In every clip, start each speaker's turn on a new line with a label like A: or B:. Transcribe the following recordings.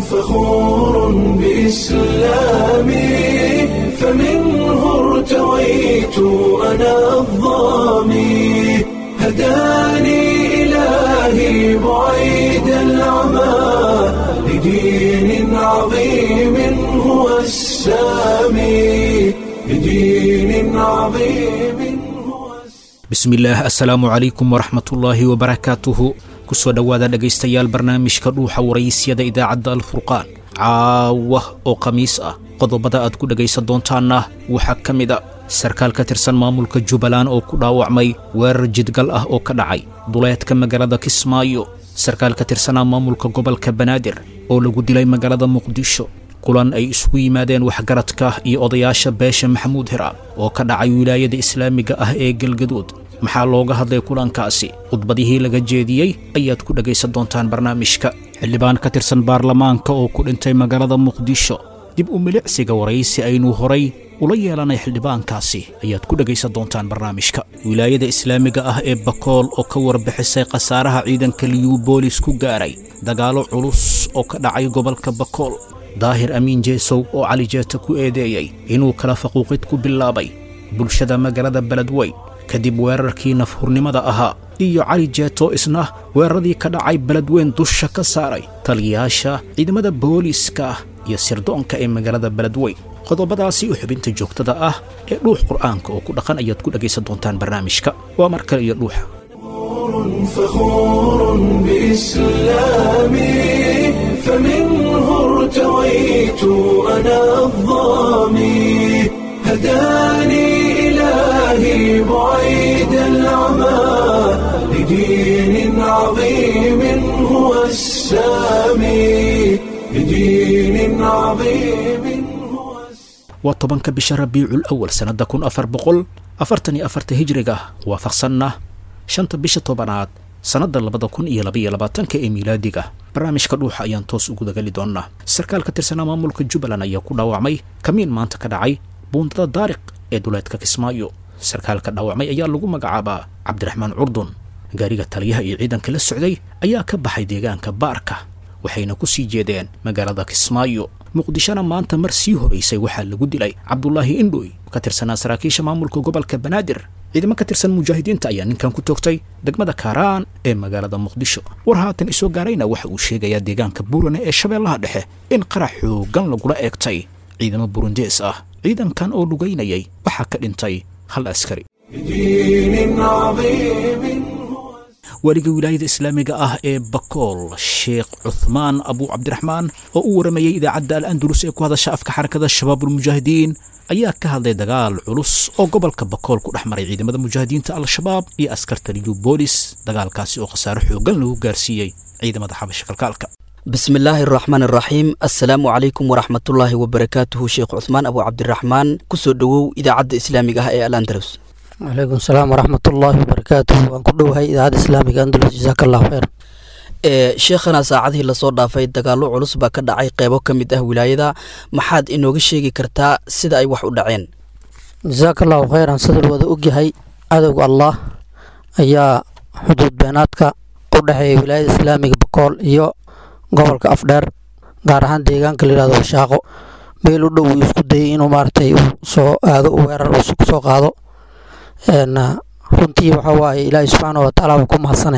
A: فخور بإسلامي فمنه ارتويت أنا الظامي هداني إلهي بعيد العمى لدين عظيم هو السامي لدين عظيم هو السامي
B: bismillaah assalaamu calaykum waraxmatullaahi wabarakaatuhu kusoo dhowaada dhegaystayaal barnaamijka dhuuxa waraysyada idaacadda alfurqaan caawa oo khamiis ah qodobada aad ku dhegaysan doontaanna waxaa ka mid a sarkaal ka tirsan maamulka jubbaland oo ku dhaawacmay weerar jidgal ah oo ka dhacay duleedka magaalada kismaayo sarkaal ka tirsanaa maamulka gobolka banaadir oo lagu dilay magaalada muqdisho kulan ay isugu yimaadeen waxgaradka iyo odayaasha beesha maxamuud hiraab oo ka dhacay wilaayada islaamiga ah ee galgaduud maxaa looga hadlay kulankaasi khudbadihii laga jeediyey ayaad ku dhegaysan doontaan barnaamijka xildhibaan ka tirsan baarlamaanka oo ku dhintay magaalada muqdisho dib u milicsiga waraysi aynu horay ula yeelanay xildhibaankaasi ayaad ku dhegaysan doontaan barnaamijka wilaayada islaamiga ah ee bakool oo ka warbixisay khasaaraha ciidanka liyuubolis ku gaaray dagaallo culus oo ka dhacay gobolka bakool daahir amiin jeesow oo cali jeeta ku eedeeyey inuu kala faquuqid ku bilaabay bulshada magaalada beledweyn kadib weerarkii nafhurnimada ahaa iyo cali jeeto isna weeraradii ka dhacay beledweyn dusha ka saaray taliyayaasha ciidamada booliiska iyo sirdoonka ee magaalada beledweyn qodobadaasi u xubinta joogtada ah ee dhuux qur'aanka oo ku dhaqan ayaad ku dhegaysan doontaan barnaamijka waa mar kale iyo dhuuxa
A: فخور بإسلامي فمنه ارتويت أنا الظامي هداني إلهي بعيد العمى لدين عظيم هو السامي لدين عظيم هو السامي
B: waa tobanka bisha rabiicul awal sannadda kun afar boqol afartan iyo afarta hijriga waafaqsanna shanta bisha tobanaad sannadda labada kun iyo labaiyo labaatanka ee miilaadiga barnaamijka dhuuxa ayaan toos ugu dagali doonnaa sarkaal ka tirsanaa maamulka jubbaland ayaa ku dhaawacmay kamiin maanta ka dhacay buundada daariq ee duleedka kismaayo sarkaalka dhaawacmay ayaa lagu magacaabaa cabdiraxmaan curdun gaariga taliyaha iyo ciidanka la socday ayaa ka baxay deegaanka baarka waxayna ku sii jeedeen magaalada kismaayo muqdishona maanta mar sii horaysay waxaa lagu dilay cabdulaahi indhoy ka tirsanaa saraakiisha maamulka gobolka banaadir ciidamo ka tirsan mujaahidiinta ayaa ninkan ku toogtay degmada kaaraan ee magaalada muqdisho war haatan isoo gaarayna waxa uu sheegayaa deegaanka buurane ee shabeellaha dhexe in qarax xoogan lagula eegtay ciidamo burundees ah ciidankan oo lugaynayay waxaa ka dhintay hal askari
A: لدين عظيم هو
B: waaliga wilaayada islaamiga ah ee bakool sheekh cuthmaan abu cabdiraxmaan oo u waramayey idaacadda al andalus ee ku hadasha afka xarakada shabaabulmujaahidiin ayaa ka hadlay dagaal culus oo gobolka bakool ku dhex maray ciidamada mujaahidiinta al-shabaab iyo askarta liyubolis dagaalkaasi oo khasaare xoogan lagu gaarsiiyey ciidamada xabasha kalkaalka
C: bismillaahi araxmaan araxiim assalaamu calaykum waraxmatullaahi wabarakaatuhu sheekh cuhmaan abu cabdiraxmaan kusoo dhowow idaacadda islaamiga ah ee al andalus
D: calaykum salaam waraxmatullaahi wabarakaatuhu waan ku dhowahay idaacadda islaamiga andalus jasaaka allahu khayr
C: ee sheekhana saacadihii lasoo dhaafay dagaallo culus baa ka dhacay qeybo ka mid ah wilaayada maxaad inooga sheegi kartaa sida ay wax u dhaceen
D: jasaaka allahu khayran sidal wada ogyahay cadowga allah ayaa xuduud beenaadka u dhexeeya wilaayada islaamiga bakool iyo gobolka afdheer gaar ahaan deegaanka layihahdo washaaqo meel u dhow uu isku dayay inuu maaragtay uu soo aado weerar uu soo qaado n runtii waxa waaye ilaahay subxaana watacaala waa ku mahadsane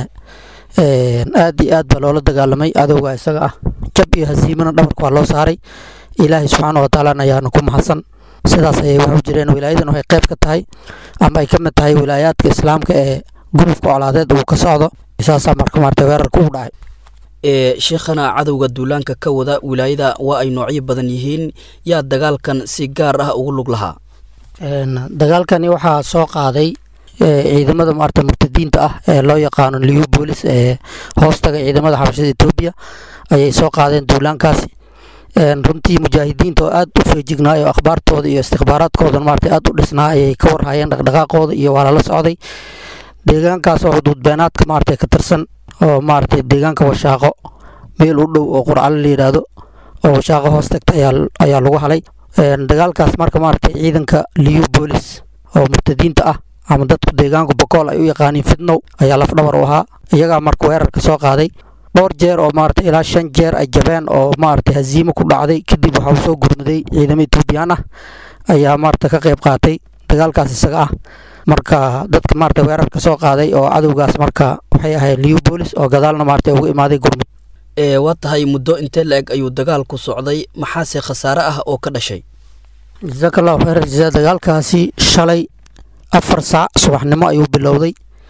D: aad iyo aad baa loola dagaalamay cadowga isaga ah jab iyo hasiimana dhabarka waa loo saaray ilaahay subxaana watacaalana ayaana ku mahadsan sidaas ayay wax u jireen wilaayadan waxay qayb ka tahay ama ay ka mid tahay wilaayaadka islaamka ee gurufka colaadeed uu ka socdo saasaa marka maarata weerarka u dhacay
C: ee sheekhana cadowga duulaanka ka wada wilaayada waa ay noocyo badan yihiin yaa dagaalkan si gaar ah ugu lug lahaa
D: dagaalkani waxaa soo qaaday ciidamada maarata murtadiinta ah ee loo yaqaano liubolis ee hoostaga ciidamada xabashada etoobiya ayay soo qaadeen duulaankaasi runtii mujaahidiinta oo aad u feejignaa oo akhbaartooda iyo istikhbaaraadkooda maarata aad u dhisnaa ayay ka warhayeen dhaqdhaqaaqooda iyo waa lala socday deegaankaas oo xuduud beenaadka maarata ka tirsan oo maarata deegaanka washaaqo meel u dhow oo qurcalo la yidhaahdo oo washaaqo hoos tagta ayaa lagu halay dagaalkaas marka maarata ciidanka liubolis oo murtadiinta ah ama dadku deegaanka bokool ay u yaqaaniin fidnow ayaa lafdhabar u ahaa iyagaa marka weerarka soo qaaday dhowr jeer oo maaragtay ilaa shan jeer ay jabeen oo maaragtay haziimo ku dhacday kadib waxaa soo gurmaday ciidamo etoobiyaan ah ayaa maaragtay ka qayb qaatay dagaalkaas isaga ah marka dadka maaragtay weerarka soo qaaday oo cadowgaas marka waxay ahayd liubolis oo gadaalna maaragtay uga imaaday gurmud
C: ee waa tahay muddo intee la-eg ayuu dagaalku socday maxaase khasaare ah oo ka dhashay
D: jasaaka allahu khayr jazaa dagaalkaasi shalay afar saac subaxnimo ayuu bilowday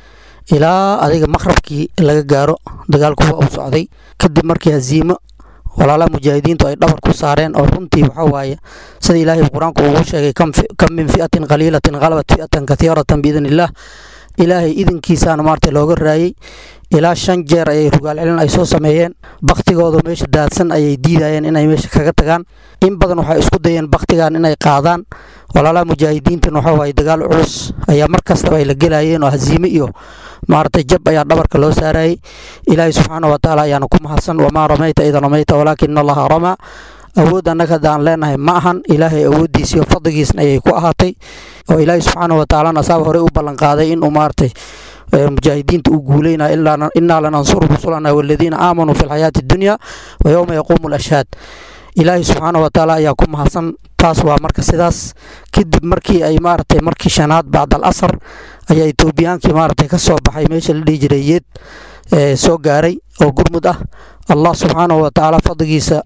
D: ilaa adiga maqrabkii laga gaaro dagaalku waa uu socday kadib markii haziimo walaalaha mujaahidiintu ay dhabar ku saareen oo runtii waxaa waaye sida ilaahay qur-aanku ugu sheegay kam min fi'atin qaliilatin qalabat fi'atan kathiiratan biidn illaah ilaahay idinkiisaana maarata looga raayey ilaa shan jeer ayay rugaal celin ay soo sameeyeen baktigooda meesha daadsan ayay diidayeen inay meesha kaga tagaan in badan waxay isku dayeen baktigan inay qaadaan walaalaha mujaahidiintan waxaa waaye dagaal culus ayaa mar kastaba ay la gelayeen oo haziime iyo maaragtay jab ayaa dhabarka loo saarayay ilaahay subxaana wa tacaala ayaana ku mahadsan wamaa ramayta ida ramayta walaakina allaha ramaa awood annaga hadda aan leenahay ma ahan ilaahay awooddiisa iyo fadligiisna ayay ku ahaatay oo ilaahay subxaana wa tacaalana asaaba horey u ballanqaaday inuu maaragtay mujaahidiinta uu guuleynaya innaa lanansuru rusulana waladiina aamanuu fi lxayaati addunya wa yowma yaquumu alashhaad ilaahay subxaana wa tacaala ayaa ku mahadsan taas waa marka sidaas kadib markii ay maaragtay markii shanaad bacd al asar ayaa etoobiyaankii maaragtay ka soo baxay meesha la dhihi jiray yeed soo gaaray oo gurmud ah allah subxaanahu wa tacaala fadligiisa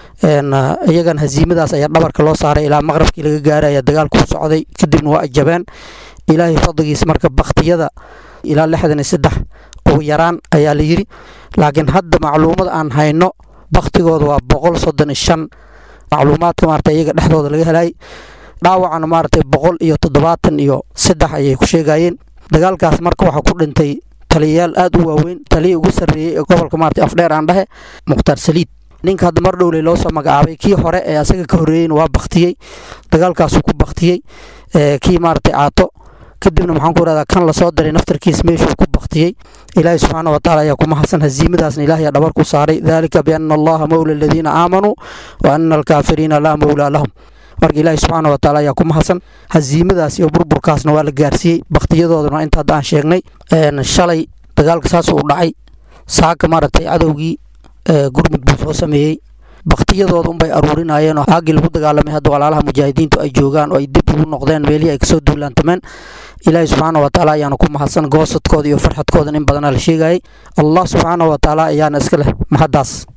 D: iyagan haziimadaas ayaa dhabarka loo saaray ilaa maqrabkii laga gaaray ayaa dagaalku u socday kadibna waa ajabeen ilaahay fadligiisa marka baktiyada ilaa lixdan iyo saddex ugu yaraan ayaa la yidhi laakiin hadda macluumad aan hayno baktigooda waa boqol soddon iyo shan macluumaadka maarata iyaga dhexdooda laga helay dhaawacana maaragtay boqol iyo toddobaatan iyo saddex ayay ku sheegayeen dagaalkaas marka waxaa ku dhintay taliyayaal aad u waaweyn taliya ugu sarreeyey ee gobolka maarata afdheer aan dhehe mukhtaar saliid ninka hadda mar dhowley loo soo magacaabay kii hore ee asaga ka horreeyeyna waa baktiyey dagaalkaasuu ku baktiyey kii maaragtay caato kadibna maxaan ku rahdaa kan lasoo diray naftarkiis meeshuu ku baktiyey ilaahay subxaana wa taala ayaa ku mahadsan haziimadaasna ilahay dhabar ku saaray dalika biana allaha mowla aladiina aamanuu wa ana alkaafiriina laa mowlaa lahum marka ilaahay subxaana wa taala ayaa ku mahadsan haziimadaas iyo burburkaasna waa la gaarsiiyey baktiyadoodana inta hadda aan sheegnay shalay dagaalka saas uu dhacay saaka maaragtay cadowgii gurmud buu soo sameeyey baktiyadooda unbay aruurinayeen oo aagii lagu dagaalamay hadda walaalaha mujaahidiintu ay joogaan oo ay dib ugu noqdeen meelihii ay kasoo duulaantameen ilaahay subxaana wa tacaala ayaana ku mahadsan goosadkooda iyo farxadkoodan in badanaa la sheegayay allah subxaana wa tacaala ayaana iska leh mahaddaas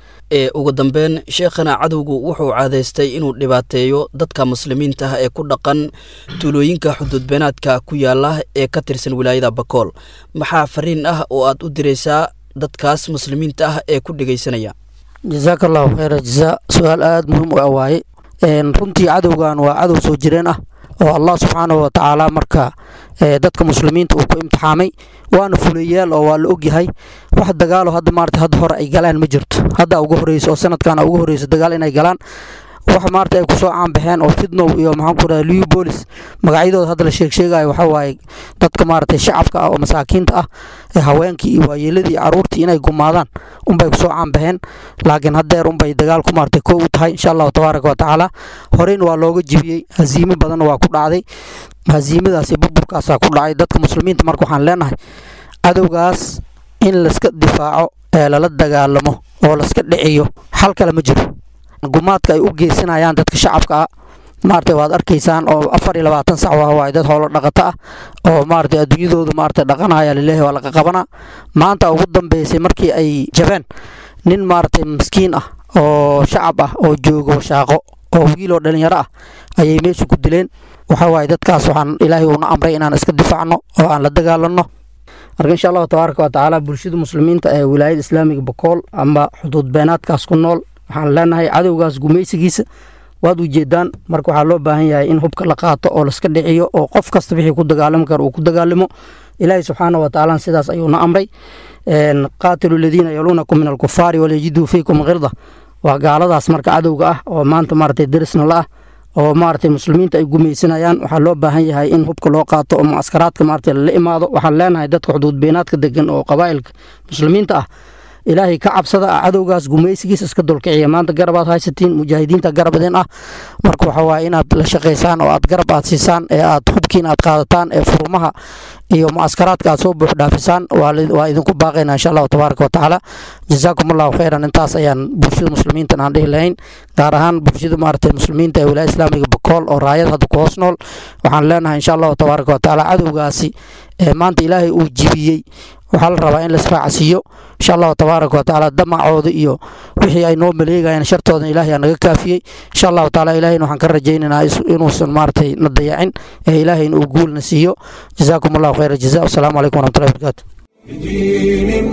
C: ee ugu dambeyn sheekhana cadowgu wuxuu caadaystay inuu dhibaateeyo dadka muslimiinta ah ee ku dhaqan tuulooyinka xuduudbeenaadka ku yaala ee ka tirsan wilaayada bakool maxaa fariin ah oo aad u diraysaa dadkaas muslimiinta ah ee ku dhegaysanaya
D: jasaaka allahu khayra jazaa su-aal aada muhiim u ah waaye runtii cadowgan waa cadow soo jireen ah oo allah subxaanahu wa tacaala marka dadka muslimiinta uu ku imtixaamay waana fuleyaal oo waa la ogyahay wax dagaalo hadda maarata hadda hore ay galaan ma jirto hadda ugu horeyso oo sanadkan ugu horeyso dagaal inay galaan wax maarata ay kusoo caanbaxeen oo fidnow iyo maxaan ku raha liubolis magacyadooda hadda la sheeg sheegayo waxaa waaye dadka maaragtay shacabka ah oo masaakiinta ah ee haweenkii iyo waayeeladii iyo caruurtii inay gumaadaan unbay kusoo caanbaxeen laakiin haddeer unbay dagaalku maaragtay koo u tahay insha allahu tabaaraka wa tacaala horeyna waa looga jibiyey haziimo badanna waa ku dhacday haziimadaas iyo burburkaasaa ku dhacay dadka muslimiinta marka waxaan leenahay cadowgaas in layska difaaco ee lala dagaalamo oo layska dhiciyo xal kale ma jiro gumaadka ay u geysanayaan dadka shacabka ah maaragtay waad arkaysaan oo afar iyo labaatan sac waa waaye dad howlo dhaqato ah oo maaragtay adduunyadoodu maaragtay dhaqanaya lileehi waa laga qabanaa maanta ugu dambeysay markii ay jabeen nin maaragtay maskiin ah oo shacab ah oo joogo washaaqo oo wiiloo dhalinyaro ah ayay meesha ku dileen waxaa waaye dadkaas waxaan ilaahay uuna amray inaan iska difaacno oo aan la dagaalanno marka insha allahu tabaaraka wa tacaala bulshada muslimiinta ee wilaayada islaamiga bakool ama xuduud beenaadkaas ku nool waxaan leenahay cadowgaas gumaysigiisa waad ujeedaan marka waxaa loo baahan yahay in hubka la qaato oo laska dhiciyo oo qof kasta wixii ku dagaalami kara uu ku dagaalamo ilaahay subxaana wa tacaala sidaas ayuuna amray qaatilu aladiina yaluunakum min alkufaari walyajiduu fiikum khirda waa gaaladaas marka cadowga ah oo maanta maaragtay derisna la ah oo maaragtay muslimiinta ay gumaysanayaan waxaa loo baahan yahay in hubka loo qaato oo mucaskaraadka maaragtay lala imaado waxaan leenahay dadka xuduud beenaadka degan oo qabaa'ilka muslimiinta ah ilaahay ka cabsada cadowgaas gumaysigiisa iska dulkiciya maanta garabaad haysatiin mujaahidiinta garabadeen ah marka waxa waaye inaad la shaqaysaan oo aad garab aad siisaan ee aad hubkiin aad qaadataan ee furumaha iyo mucaskaraadka aad soo buux dhaafisaan waa idinku baaqaynaa insha allahu tabaaraka wa tacaala jazaakum allahu khayran intaas ayaan bulshada muslimiintan aan dhihi lahayn gaar ahaan bulshada maaragtay muslimiinta ee wilaaya islaamiga bakool oo raayad hadda ku hoos nool waxaan leenahay insha allahu tabaaraka wa tacaala cadowgaasi ee maanta ilaahay uu jibiyey waxaa la rabaa in laisraacsiiyo insha allahu tabaaraka wa tacaala damacooda iyo wixii ay noo maleegayeen shartooda ilaahay aa naga kaafiyey insha allahu tacaala ilaahayna waxaan ka rajaynaynaa inuusan maaragtay na dayacin ee ilaahayna uu guulna siiyo jazaakum allahu khayra jaza wasalaamu calaykum waraxmatullahi wabarakaatu
A: بدين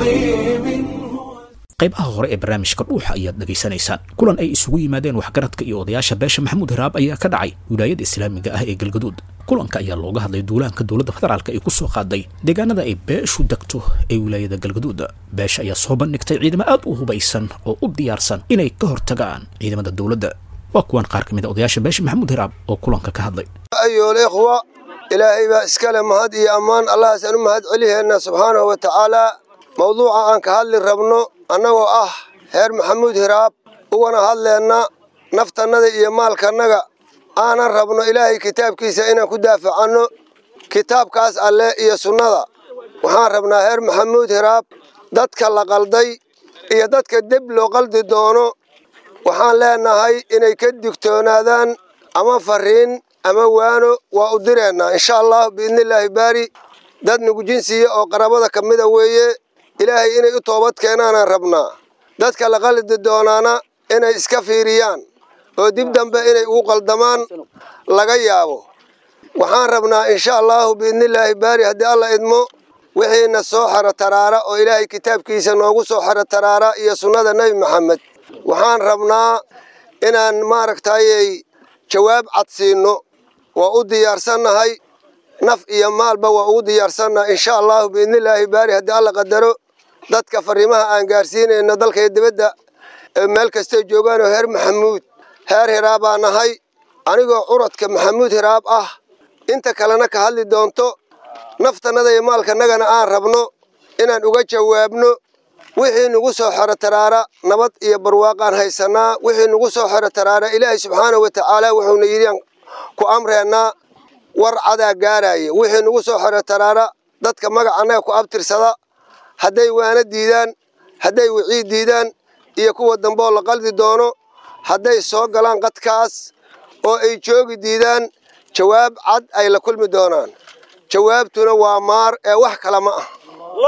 A: عظيم
B: qaybaha hore ee barnaamijka dhuuxa ayaad dhegaysanaysaan kulan ay isugu yimaadeen waxgaradka iyo odayaasha beesha maxamuud hiraab ayaa ka dhacay wilaayada islaamiga ah ee galgaduud kulanka ayaa looga hadlay duulaanka dowladda federaalk ay ku soo qaaday deegaanada ay beeshu degto ee wilaayada galgaduud beesha ayaa soo bandhigtay ciidamo aad u hubaysan oo u diyaarsan inay ka hortagaan ciidamada dowladda waa kuwan qaar ka mid a odayaasha beesha maxamuud hiraab oo kulanka ka hadlay
E: ayool ikhwa ilaahay baa iskale mahad iyo ammaan allahaasaan u mahad celiheenna subxaanahu wa tacaalaa mawduuca aan ka hadli rabno annagoo ah heer maxamuud hiraab ugana hadleenna naftannada iyo maalkannaga aanan rabno ilaahay kitaabkiisa inaan ku daafacanno kitaabkaas alle iyo sunnada waxaan rabnaa heer maxamuud hiraab dadka la qalday iyo dadka deb loo qaldi doono waxaan leenahay inay ka digtoonaadaan ama fariin ama waano waa u direennaa insha allahu biidnillaahi baari dad nugu jinsiya oo qarabada ka mida weeye ilaahay inay u toobad keenaanaan rabnaa dadka la qaldi doonaana inay iska fiiriyaan oo dib dambe inay ugu qaldamaan laga yaabo waxaan rabnaa insha allahu biidnillaahi baari haddii alla idmo wixiina soo xero taraara oo ilaahay kitaabkiisa noogu soo xero taraara iyo sunnada nebi maxamed waxaan rabnaa inaan maaragtayey jawaab cad siino waa u diyaarsannahay naf iyo maalba waa ugu diyaarsannaha insha allahu biidnillaahi baari haddii alla qadaro dadka fariimaha aan gaarsiinayno dalka iyo dibadda ee meel kastay joogaanoo heer maxamuud heer hiraab baa nahay anigoo curadka maxamuud hiraab ah inta kalena ka hadli doonto naftannada iyo maalkanagana aan rabno inaan uga jawaabno wixii nugu soo xero taraara nabad iyo barwaaqaan haysannaa wixii nugu soo xero taraara ilaahay subxaanahu wa tacaala wuxuuna yidhi ku amreennaa war cadaa gaaraya wixii nugu soo xero taraara dadka magaca annaga ku abtirsada hadday waana diidaan hadday wicii diidaan iyo kuwa dambeoo la qaldi doono hadday soo galaan qadkaas oo ay joogi diidaan jawaab cad ay la kulmi doonaan jawaabtuna waa maar ee wax kale ma ah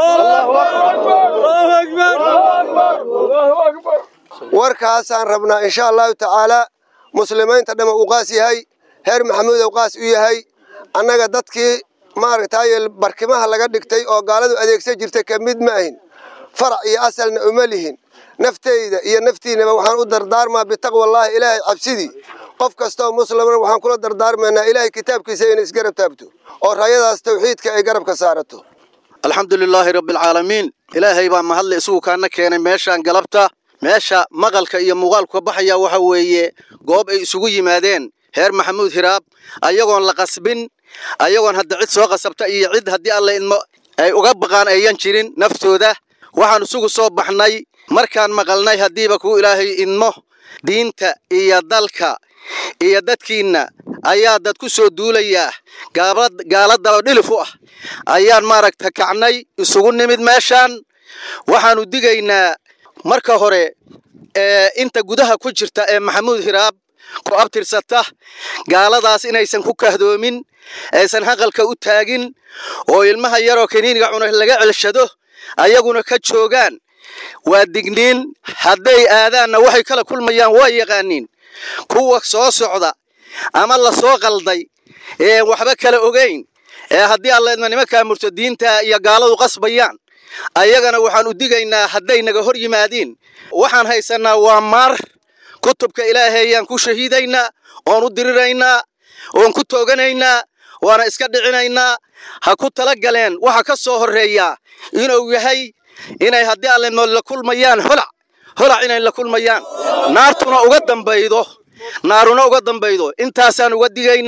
E: warkaasaan rabnaa insha allahu tacaalaa muslimiinta dhama uu qaas yahay heer maxamuud uu qaas u yahay annaga dadkii maaragtay barkimaha laga dhigtay oo gaaladu adeegsan jirtay ka mid ma ahin farac iyo asalna uma lihin nafteyda iyo naftiinaba waxaan u dardaarmaa bitaqwallaahi ilaahay cabsidii qof kastaoo muslimna waxaan kula dardaarmaynaa ilaahay kitaabkiisa inay isgarab taabto oo rayadaas tawxiidka ay garabka saarato
F: alxamdu lilaahi rabbialcaalamiin ilaahay baa mahadle isugu kaana keenay meeshaan galabta meesha maqalka iyo muuqaalku ka baxaya waxa weeye goob ay isugu yimaadeen heer maxamuud hiraab ayagoon la qasbin ayagoon hadda cid soo qasabta iyo cid haddii alla idmo ay uga baqaan ayan jirin naftooda waxaan isugu soo baxnay markaan maqalnay haddiiba kuu ilaahay idmo diinta iyo dalka iyo dadkiinna ayaa dad ku soo duulayaa gaaladaba dhilif u ah ayaan maaragta kacnay isugu nimid meeshaan waxaannu digaynaa marka hore ee inta gudaha ku jirta ee maxamuud hiraab ku abtirsata gaaladaas inaysan ku kahdoomin aysan haqalka u taagin oo ilmaha yaroo kaniiniga cuna laga celshado ayaguna ka joogaan waa digniin hadday aadaanna waxay kala kulmayaan waa yaqaaniin kuwa soo socda ama la soo qalday ee waxba kala ogayn ee haddii alleedma nimankaa murtadiinta iyo gaaladu qasbayaan ayagana waxaan u digaynaa hadday naga hor yimaadiin waxaan haysannaa waa maar kutubka ilaahayaan ku shahiidaynaa oon u diriraynaa oon ku tooganaynaa waana iska dhicinaynaa ha ku tala galeen waxa ka soo horreeyaa inuu yahay inay haddii alleedma la kulmayaan holac holac inay la kulmayaan naartuna uga dambaydo naaruna uga dambaydo intaasaan uga digaynaa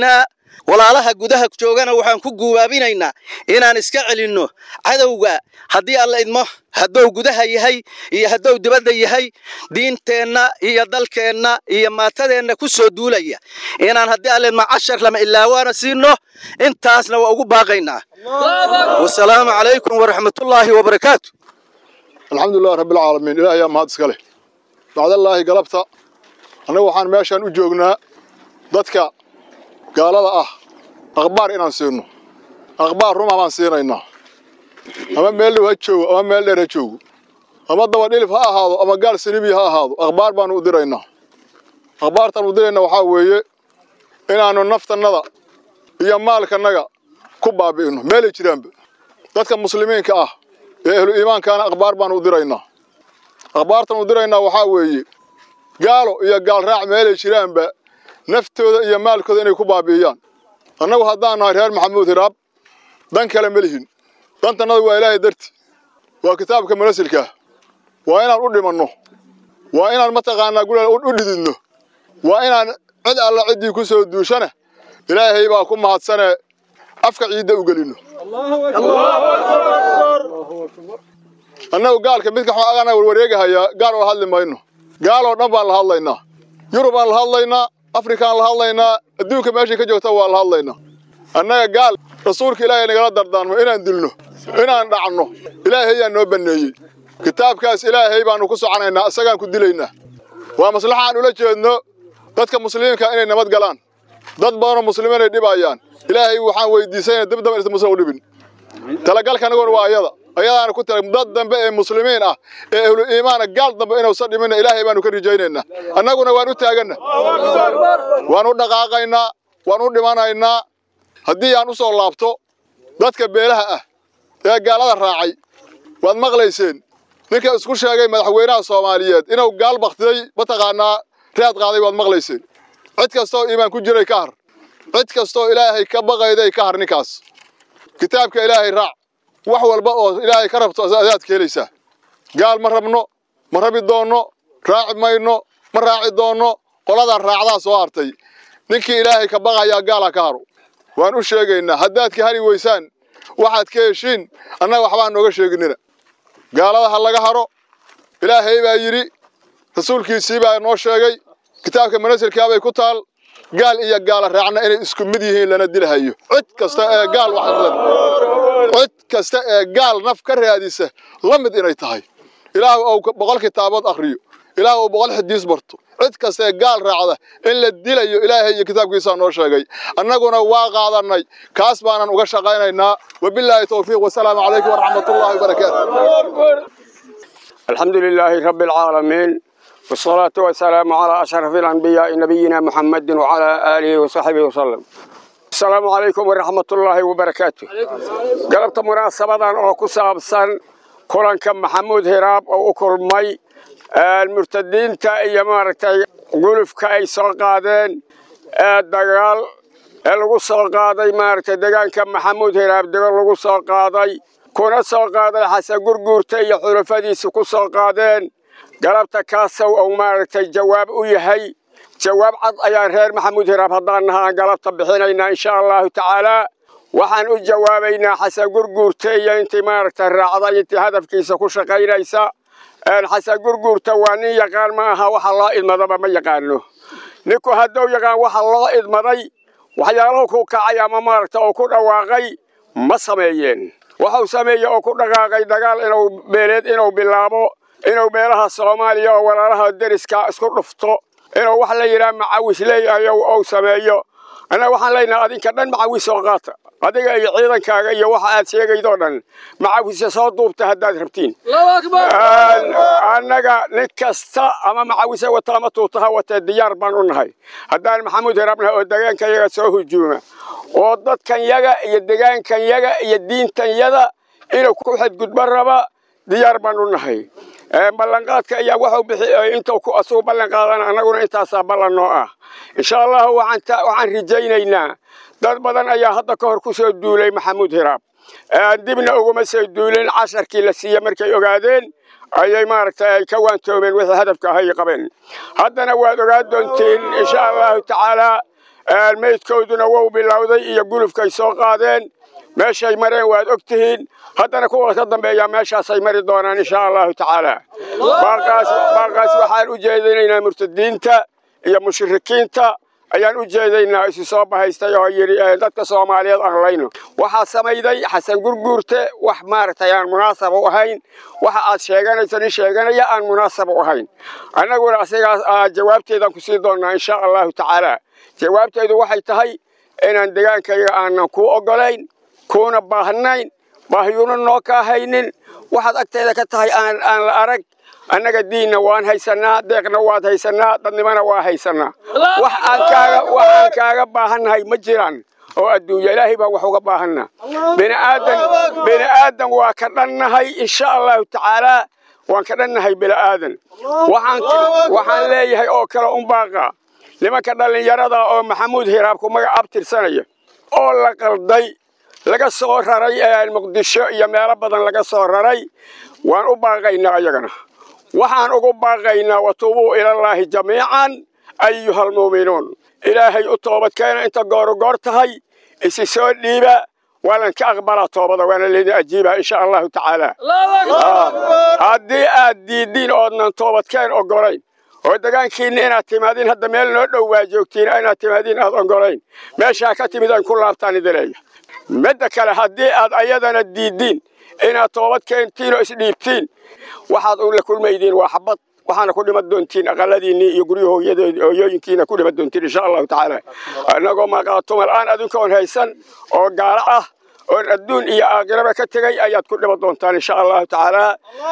F: walaalaha gudaha joogana waxaan ku guubaabinaynaa inaan iska celinno cadowga haddii alla idmo hadduu gudaha yahay iyo hadduu dibadda yahay diinteenna iyo dalkeenna iyo maatadeenna ku soo duulaya inaan haddii alla idmo cashar lama ilaawaana siino intaasna waa ugu baaqaynaa wasalaamu calaykum waraxmatullaahi wabarakaatu
G: alxamdulilahi rabbilcaalamiin ilaah ayaa mahad iska leh bacdallaahi galabta annagu waxaan meeshaan u joognaa dadka gaalada ah akhbaar inaan siino akhbaar ruma baan siinaynaa ama meel dhow ha joogo ama meel dheer ha joogo ama dabadhilif ha ahaado ama gaal saliibi ha ahaado akhbaar baanu u diraynaa akhbaartaan u dirayna waxaa weeye inaannu naftannada iyo maalkannaga ku baabi'inno meelay jiraanba dadka muslimiinka ah ee ahlu iimaankaana akhbaar baanu u diraynaa akhbaartan u diraynaa waxaa weeye gaalo iyo gaal raac meelay jiraanba naftooda iyo maalkooda inay ku baabi'iyaan annagu haddaan nahay reer maxamuud hiraab dan kale ma lihin dantannada waa ilaahay darti waa kitaabka manasilkaah waa inaan u dhimanno waa inaan mataqaanaa gulal u dhididno waa inaan cid alla ciddii ku soo duushana ilaahay baa ku mahadsanee afka ciidda u gelinno annagu gaalka midka agana warwareegahayaa gaal oo hadli mayno gaaloo dhan baan la hadlaynaa yurubaan la hadlaynaa afrikaan la hadlaynaa adduunka meeshay ka joogta waa la hadlaynaa annaga gaal rasuulka ilaahay nagala dardaarmo inaan dilno inaan dhacno ilaahay yaa noo banneeyey kitaabkaas ilaahay baannu ku soconaynaa isagaan ku dilaynaa waa maslaxa aan ula jeedno dadka muslimiinka inay nabad galaan dad badanoo muslimiin ay dhibayaan ilaahay waxaan weydiisayna dib damba insa musan u dhibin talagalka anaguna waa ayada ayadaana ku tala dad dambe ee muslimiin ah ee ahlu iimaana gaal dambe inuusan dhiminna ilaahay baanu ka rajaynaynaa annaguna waan u taaganna waan u dhaqaaqaynaa waan u dhimanaynaa haddii aan u soo laabto dadka beelaha ah ee gaalada raacay waad maqlayseen ninka isku sheegay madaxweynaha soomaaliyeed inuu gaal baktiyey mataqaanaa raad qaaday waad maqlayseen cid kastoo iimaan ku jiray ka har cid kastoo ilaahay ka baqayday ka har ninkaas kitaabka ilaahay raac wax walba oo ilaahay ka rabto adaad ka helaysaa gaal ma rabno ma rabi doonno raaci mayno ma raaci doonno qoladan raacdaa soo hartay ninkii ilaahay ka baqayaa gaala ka haro waan u sheegaynaa haddaad ka hari weysaan waxaad ka heshiin annaga waxbaan nooga sheeginina gaalada ha laga haro ilaahay baa yidhi rasuulkiisii baa noo sheegay kitaabka manasilkaabay ku taal gaal iyo gaala raacna inay isku mid yihiin lana dilahayo cid kasta ee gaal wax cid kasta ee gaal naf ka raadisa la mid inay tahay ilaah uu boqol kitaabood akhriyo ilaah uu boqol xadiis barto cid kasta ee gaal raacda in la dilayo ilaahay iyo kitaabkiisaa noo sheegay annaguna waa qaadannay kaas baanan uga shaqaynaynaa wabilaahi towfiiq wasalaamu calaykum waraxmatullaahi wabarakaatu
H: الحمد لله رب العالمين والصلاة والسلام على أشرف الأنبياء نبينا محمد وعلى آله وصحبه وسلم السلام عليكم ورحمة الله وبركاته قلبت مناسبة أو كسابسا كلان كم محمود هراب أو أكل مي المرتدين تا إيمارتي قلف كأي سلقادين الدقال lagu soo qaaday maaragtay deegaanka maxamuud hiraab dego lagu soo qaaday kuna soo qaaday xasan gurguurta iyo xulafadiisa ku soo qaadeen galabta kaasow ou maaragtay jawaab u yahay jawaab cad ayaan reer maxamuud hiraab haddaan naha aan galabta bixinaynaa insha allahu tacaalaa waxaan u jawaabaynaa xasan gurguurta iyo intii maaragtay raacday intii hadafkiisa ku shaqaynaysa xasan gurguurta waa nin yaqaan ma aha waxa loo idmadaba ma yaqaano ninku hadduu yaqaan waxa loo idmaday waxyaalahu ku kacay ama maaragta oo ku dhawaaqay ma sameeyeen wuxuu sameeyey oo ku dhaqaaqay dagaal inuu beeleed inuu bilaabo inuu beelaha soomaaliya oo walaalaha deriska isku dhufto inuu wax la yidhaha macawis leeyahayo ou sameeyo annaga waxaan leenahay adinka dhan macawis soo qaata adiga iyo ciidankaaga iyo waxa aad sheegaydoo dhan macawisa soo duubta haddaad rabtiin annaga nin kasta ama macawisa wata ama tuutaha watee diyaar baan u nahay haddaan maxamuud hiraabnahay oo degaankan yaga soo hujuuma oo dadkan yaga iyo degaankan yaga iyo diintan yada inuu ku xadgudbo raba diyaar baan u nahay ballanqaadka ayaa wuxuu bixi intuu ku asugu ballan qaadana annaguna intaasaa ballan noo ah insha allahu waxaan waxaan rajaynaynaa dad badan ayaa hadda ka hor ku soo duulay maxamuud hiraab dibna uguma soo duulin casharkii la siiye markay ogaadeen ayay maaragtay ay ka waantoomeen wixii hadafka ahay qabeen haddana waad ogaan doontiin insha allahu tacaalaa meydkooduna wou bilowday iyo gulufkay soo qaadeen meeshay mareen waad og tihiin haddana kuwa ka dambeeyaa meeshaasay mari doonaan insha allahu tacaala baaqaas waxaan u jeedinaynaa murtadiinta iyo mushrikiinta ayaan u jeedaynaa isu soo bahaystay oo yidhi dadka soomaaliyeed aan layno waxaa samayday xasan gurguurte wax maaragtay aan munaasab u ahayn waxa aad sheeganayso nin sheeganaya aan munaasab u ahayn annaguna asigaas jawaabteedaan ku sii doonnaa insha allahu tacaala jawaabteedu waxay tahay inaan degaankayga aanan kuu oggolayn kuuna baahnayn baahiyuna noo kaa haynin waxaad agteeda ka tahay aan aan la arag annaga diinna waan haysannaa deeqna waad haysannaa dadnimana waa haysannaa wax aan kaaga wax aan kaaga baahannahay ma jiraan oo adduunya ilaahay baan wax uga baahannaa bini aadan bini aadan waa ka dhannahay insha allahu tacaalaa waan ka dhannahay bini aadan waxaan waxaan leeyahay oo kale un baaqa nimanka dhallinyarada oo maxamuud hiraabku magac abtirsanaya oo la qalday laga soo raray muqdisho iyo meelo badan laga soo raray waan u baaqaynaa ayagana waxaan ugu baaqaynaa watuubuu ilallaahi jamiican ayuha almu'minuun ilaahay u toobadkeena inta gooru goor tahay isi soo dhiiba waanan ka aqbalaa toobada waana leedin ajiibaa insha allahu tacaala haddii aad diiddiin oodnan toobadkeen oggolayn oo degaankiinna inaad timaadiin hadda meel noo dhow waa joogtiin inaad timaadiin aad oggolayn meeshaa ka timid aan ku laabtaan idileeya midda kale haddii aad ayadana diiddiin inaad toobad keentiin oo isdhiibtiin waxaad la kulmaydiin waa xabad waxaana ku dhiman doontiin aqaladiinnii iyo guryahooyooyinkiina ku dhiman doontiin insha allahu tacaala annagoo maqaatumal aan adinkoon haysan oo gaalo ah oon adduun iyo aakhiraba ka tegay ayaad ku dhiman doontaan insha allahu tacaala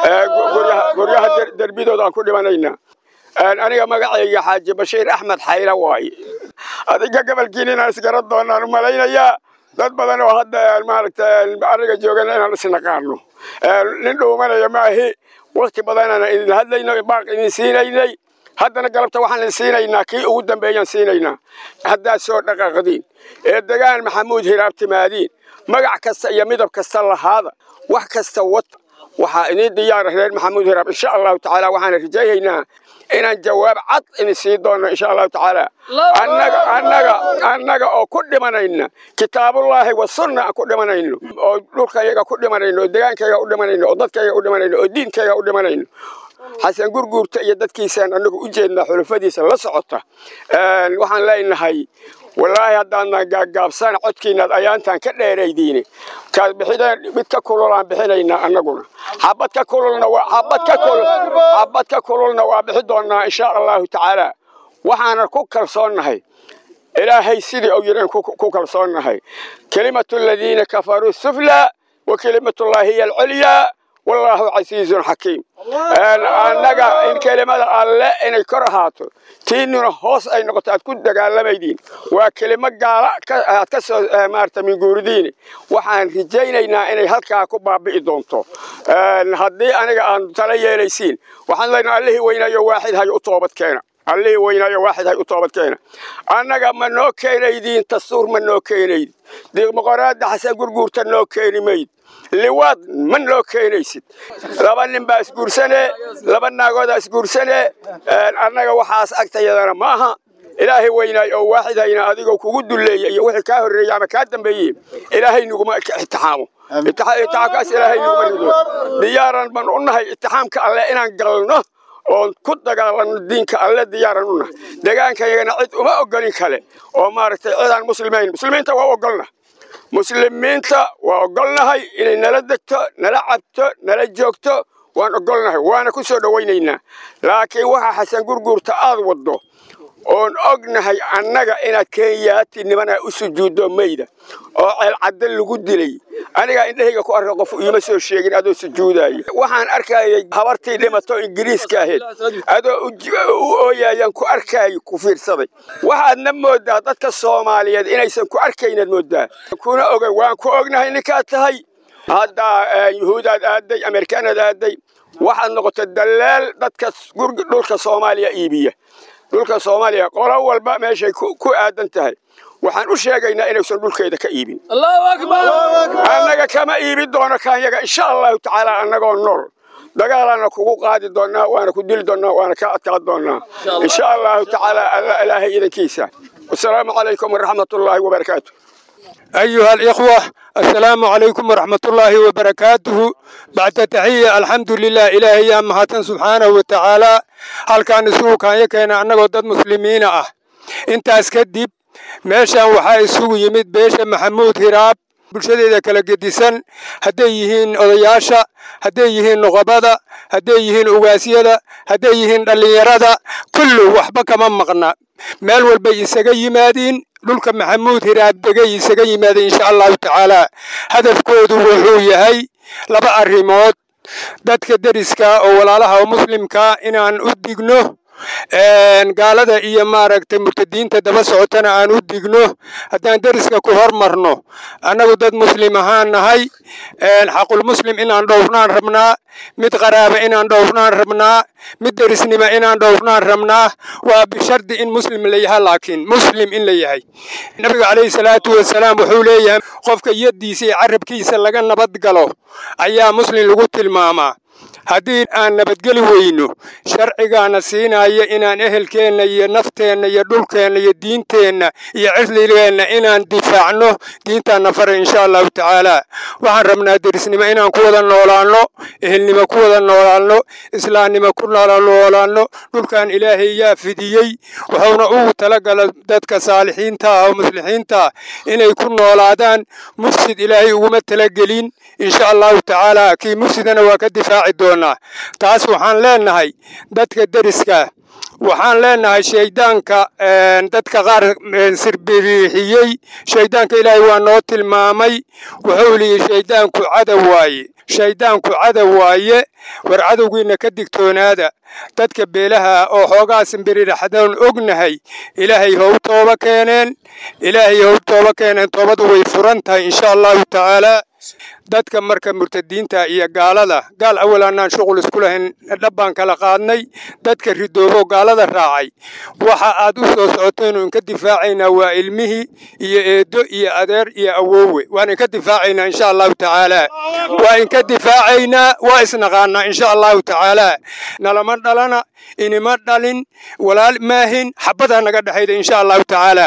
H: guryaha derbidooda aan ku dhimanaynaa aniga magacayga xaaji bashiir axmed xayla waaye adiga gobolkiin inaan isgaran doonaan u malaynayaa dad badan oo hadda maaragtay ariga joogana inaan isnaqaano nin dhuumanaya maahi wakti badanana idin hadlayno baaq idin siinaynay haddana galabta waxaan idin siinaynaa kii ugu dambeeyaan siinaynaa haddaad soo dhaqaaqdiin ee degaan maxamuud hiraab timaadiin magac kasta iyo midab kasta lahaada wax kasta wata waxaa idiin diyaara reer maxamuud hiraab insha allahu tacaala waxaana rajaynaynaa inaan jawaab cad idin sii doonno insha allahu tacaala annaga annaga annaga oo ku dhimanayna kitaabullaahi wa sunna aan ku dhimanayno oo dhulkayaga ku dhimanayno oo degaankayaga u dhimanayno oo dadkayaga u dhimanayno oo diinkayaga u dhimanayno xasan gurguurta iyo dadkiisaan annagu u jeednaa xulufadiisa la socota waxaan leenahay wallaahi haddaadna gaagaabsana codkiinaad ayaantaan ka dheeraydiine kaad bixideen mid ka kululaan bixinaynaa annaguna xabad ka kululna xabad ka kulul xabad ka kululna waa bixi doonnaa insha allahu tacaala waxaana ku kalsoonnahay ilaahay sidii uu yidhi ku kalsoonnahay kelimatu aladiina kafaruu sufla wa kelimatullaahi hiya alculyaa wallaahu casiizun xakiim annaga in kelimada alle inay kor ahaato tiinuna hoos ay noqoto aad ku dagaalamaydiin waa kelimo gaala aad ka soo maarata minguuridiini waxaan rajaynaynaa inay halkaa ku baabi'i doonto haddii aniga aan tala yeelaysiin waxaan leenahay allihii weynaayo waaxid hay u toobad keena allihii weynaayo waaxid hay u toobad keena annaga ma noo keenaydiin dastuur ma noo keenayd dimuqraadda xasan gurguurta noo keeni mayd liwaad ma noo keenaysid laba nin baa isguursanee laba naagoodaa isguursanee annaga waxaas agtayadana ma aha ilaahay weynaay oo waaxid hayna adigoo kugu dulleeya iyo wixii kaa horreeyey ama kaa dambeeyey ilaahay nuguma itixaamo itixaamkaas ilaahay nuguma rido diyaaran ban u nahay itixaamka alle inaan galno oon ku dagaalanno diinka alle diyaaran u nahay degaankayagana cid uma ogolin kale oo maaragtay cidaan muslimiin muslimiinta waa ogolna muslimiinta waa ogolnahay inay nala degto nala cabto nala joogto waan ogolnahay waana ku soo dhowaynaynaa laakiin waxa xasan gurguurta aad waddo oon ognahay annaga inaad kenyaati nimana u sujuuddo mayda oo ceelcadda lagu dilay anigaa indhahayga ku arka qof iima soo sheegin adoo sujuudaya waxaan arkayay habartii dhimato ingiriiska ahayd adoo u ooyayaan ku arkayay ku fiirsaday waxaadna moodaa dadka soomaaliyeed inaysan ku arkaynaad moodaa kuna ogan waan ku ognahay ninkaad tahay hadda yuhuudaad aaday amerikaanaad aaday waxaad noqotay dalaal dadka dhulka soomaaliya iibiya dhulka soomaaliya qolo walba meeshay ku aadan tahay waxaan u sheegaynaa inaysan dhulkeeda ka iibin annaga kama iibi doono kaanyaga insha allahu tacaala annagoo nool dagaalaana kugu qaadi doonaa waana ku dili doonaa waana ka adkaa doonaa insha allahu tacaala ilaahay idankiisa wasalaamu calaykum waraxmat ullaahi wabarakaatu
I: أيها الإخوة السلام عليكم ورحمة الله وبركاته بعد تحية الحمد لله إلهي يا مهاتن سبحانه وتعالى هل كان سوء كان يكين أنه ضد مسلمين أه انت أسكدب meeshan waxaa isugu yimid beesha maxamuud hiraab bulshadeeda kala gedisan hadday yihiin odayaasha hadday yihiin nuqabada hadday yihiin ugaasyada hadday yihiin dhallinyarada kullu waxba kama maqna meel walbay isaga yimaadiin dhulka maxamuud hiraab degay isaga yimaadeen insha allahu tacaala hadafkoodu wuxuu yahay laba arrimood dadka deriska oo walaalaha oo muslimka inaan u digno gaalada iyo maaragtay murtadiinta daba socotana aan u digno haddaan deriska ku hormarno annagu dad muslim ahaan nahay xaqulmuslim inaan dhowrnaan rabnaa mid qaraaba inaan dhowrnaan rabnaa mid derisnima inaan dhowrnaan rabnaa waa bishardi in muslim la yahay laakiin muslim in la yahay nabiga calayhi salaatu wasalaam wuxuu leeyahay qofka yaddiisa iyo carabkiisa laga nabad galo ayaa muslim lagu tilmaamaa haddii aan nabadgeli weyno sharcigaana siinaya inaan ehelkeenna iyo nafteenna iyo dhulkeenna iyo diinteenna iyo cirligeenna inaan difaacno diintaanna fara insha allahu tacaala waxaan rabnaa derisnimo inaan ku wada noolaanno ehelnimo ku wada noolaanno islaamnimo ku noolaanno dhulkan ilaahay yaa fidiyey wuxuuna ugu talagala dadka saalixiinta ah oo muslixiinta ah inay ku noolaadaan mufsid ilaahay uguma talagelin insha allahu tacaala kii mufsidana waa ka difaaci doonaa taas waxaan leenahay dadka deriska waxaan leenahay shayddaanka dadka qaar sirbiriixiyey shayddaanka ilaahay waa noo tilmaamay wuxuu liyi shayddaanku cadow waaye shayddaanku cadow waaye war cadowgiinna ka digtoonaada dadka beelaha oo xoogaa simbiriraxdoon ognahay ilaahay how tooba keeneen ilaahay how tooba keeneen toobadu way furan tahay insha allahu tacaala dadka marka murtadiinta iyo gaalada gaal awal aanaan shuqul isku lahayn dhabbaan kala qaadnay dadka ridoobo gaalada raacay waxa aad u soo socoteen inka difaacaynaa waa ilmihii iyo eedo iyo adeer iyo awoowe waan inka difaacaynaa insha allahu tacaala waa inka difaacaynaa waa isnaqaanaa insha allahu tacaala nalama dhalana inima dhalin walaal maahin xabbadaa naga dhexayda insha allahu tacaala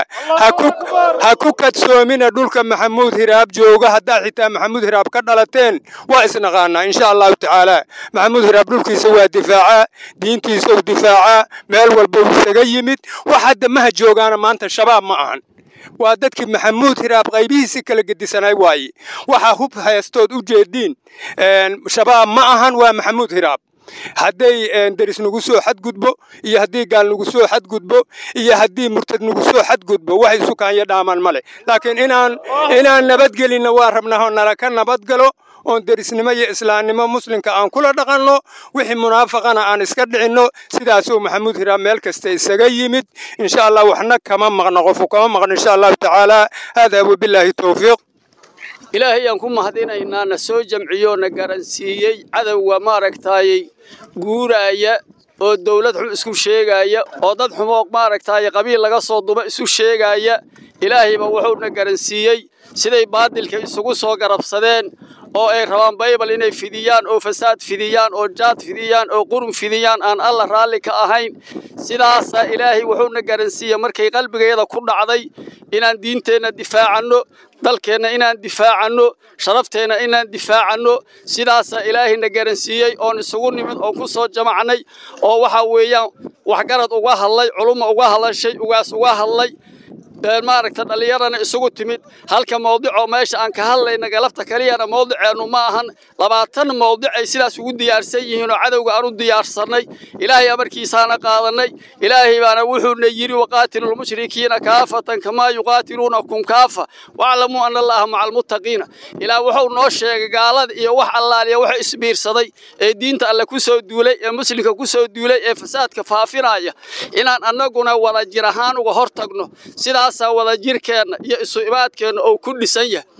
I: ha ku kadsoomina dhulka maxamuud hiraab jooga haddaa xitaa maxamuud hiraab ka dhalateen waa isnaqaanaa insha allahu tacaala maxamuud hiraab dhulkiisa waa difaacaa diintiisa u difaacaa meel walba uu isaga yimid wax hadda maha joogaana maanta shabaab ma ahan waa dadkii maxamuud hiraab qaybihiisi kala gedisanay waaye waxaa hub haystood u jeediin shabaab ma ahan waa maxamuud hiraab hadday deris nagu soo xadgudbo iyo haddii gaal nagu soo xadgudbo iyo haddii murtad nagu soo xadgudbo wax isu kaanya dhaamaan ma leh laakiin inaan inaan nabadgelinna waa rabnaa oo nala ka nabadgalo oon derisnimo iyo islaamnimo muslimka aan kula dhaqanno wixii munaafaqana aan iska dhicinno sidaasuu maxamuud hiraab meel kasta isaga yimid insha allah waxna kama maqno qofu kama maqno insha allahu tacaala haadaa wabilaahi towfiiq
J: ilaahay aan ku mahadinaynaa na soo jamciyo na garansiiyey cadowga maaragtaayey guuraaya oo dawlad xun isku sheegaaya oo dad xumoo maaragtaaye qabiil laga soo duba isu sheegaaya ilaahayba wuxuuna garansiiyey siday baadilka isugu soo garabsadeen oo ay rabaan baybal inay fidiyaan oo fasaad fidiyaan oo jaad fidiyaan oo qurun fidiyaan aan alla raalli ka ahayn sidaasaa ilaahay wuxuuna garansiiyey markay qalbigeeda ku dhacday inaan diinteenna difaacanno dalkeenna inaan difaacanno sharafteenna inaan difaacanno sidaasaa ilaahayna garansiiyey oon isugu nimid oon ku soo jamacnay oo waxaa weeyaan waxgarad uga hadlay culumma uga hadlashay ugaas uga hadlay maaragta dhallinyarana isugu timid halka mawdicoo meesha aan ka hadlayna galabta kaliyana mawdiceennu ma ahan labaatan mawdicay sidaas ugu diyaarsan yihiin oo cadowga aan u diyaarsannay ilaahay amarkiisaana qaadannay ilaahay baana wuxuuna yidhi waqaatilu lmushrikiina kaafatan kamaa yuqaatiluunakum kaafa waclamuu ana allaha maca almuttaqiina ilaa wuxuu noo sheegay gaalada iyo wax allaaliya waxa isbiirsaday ee diinta alle ku soo duulay ee muslimka ku soo duulay ee fasaadka faafinaya inaan annaguna wada jir ahaan uga hor tagno sidaas wadajirkeenna iyo isu imaadkeenna oo ku dhisan yahay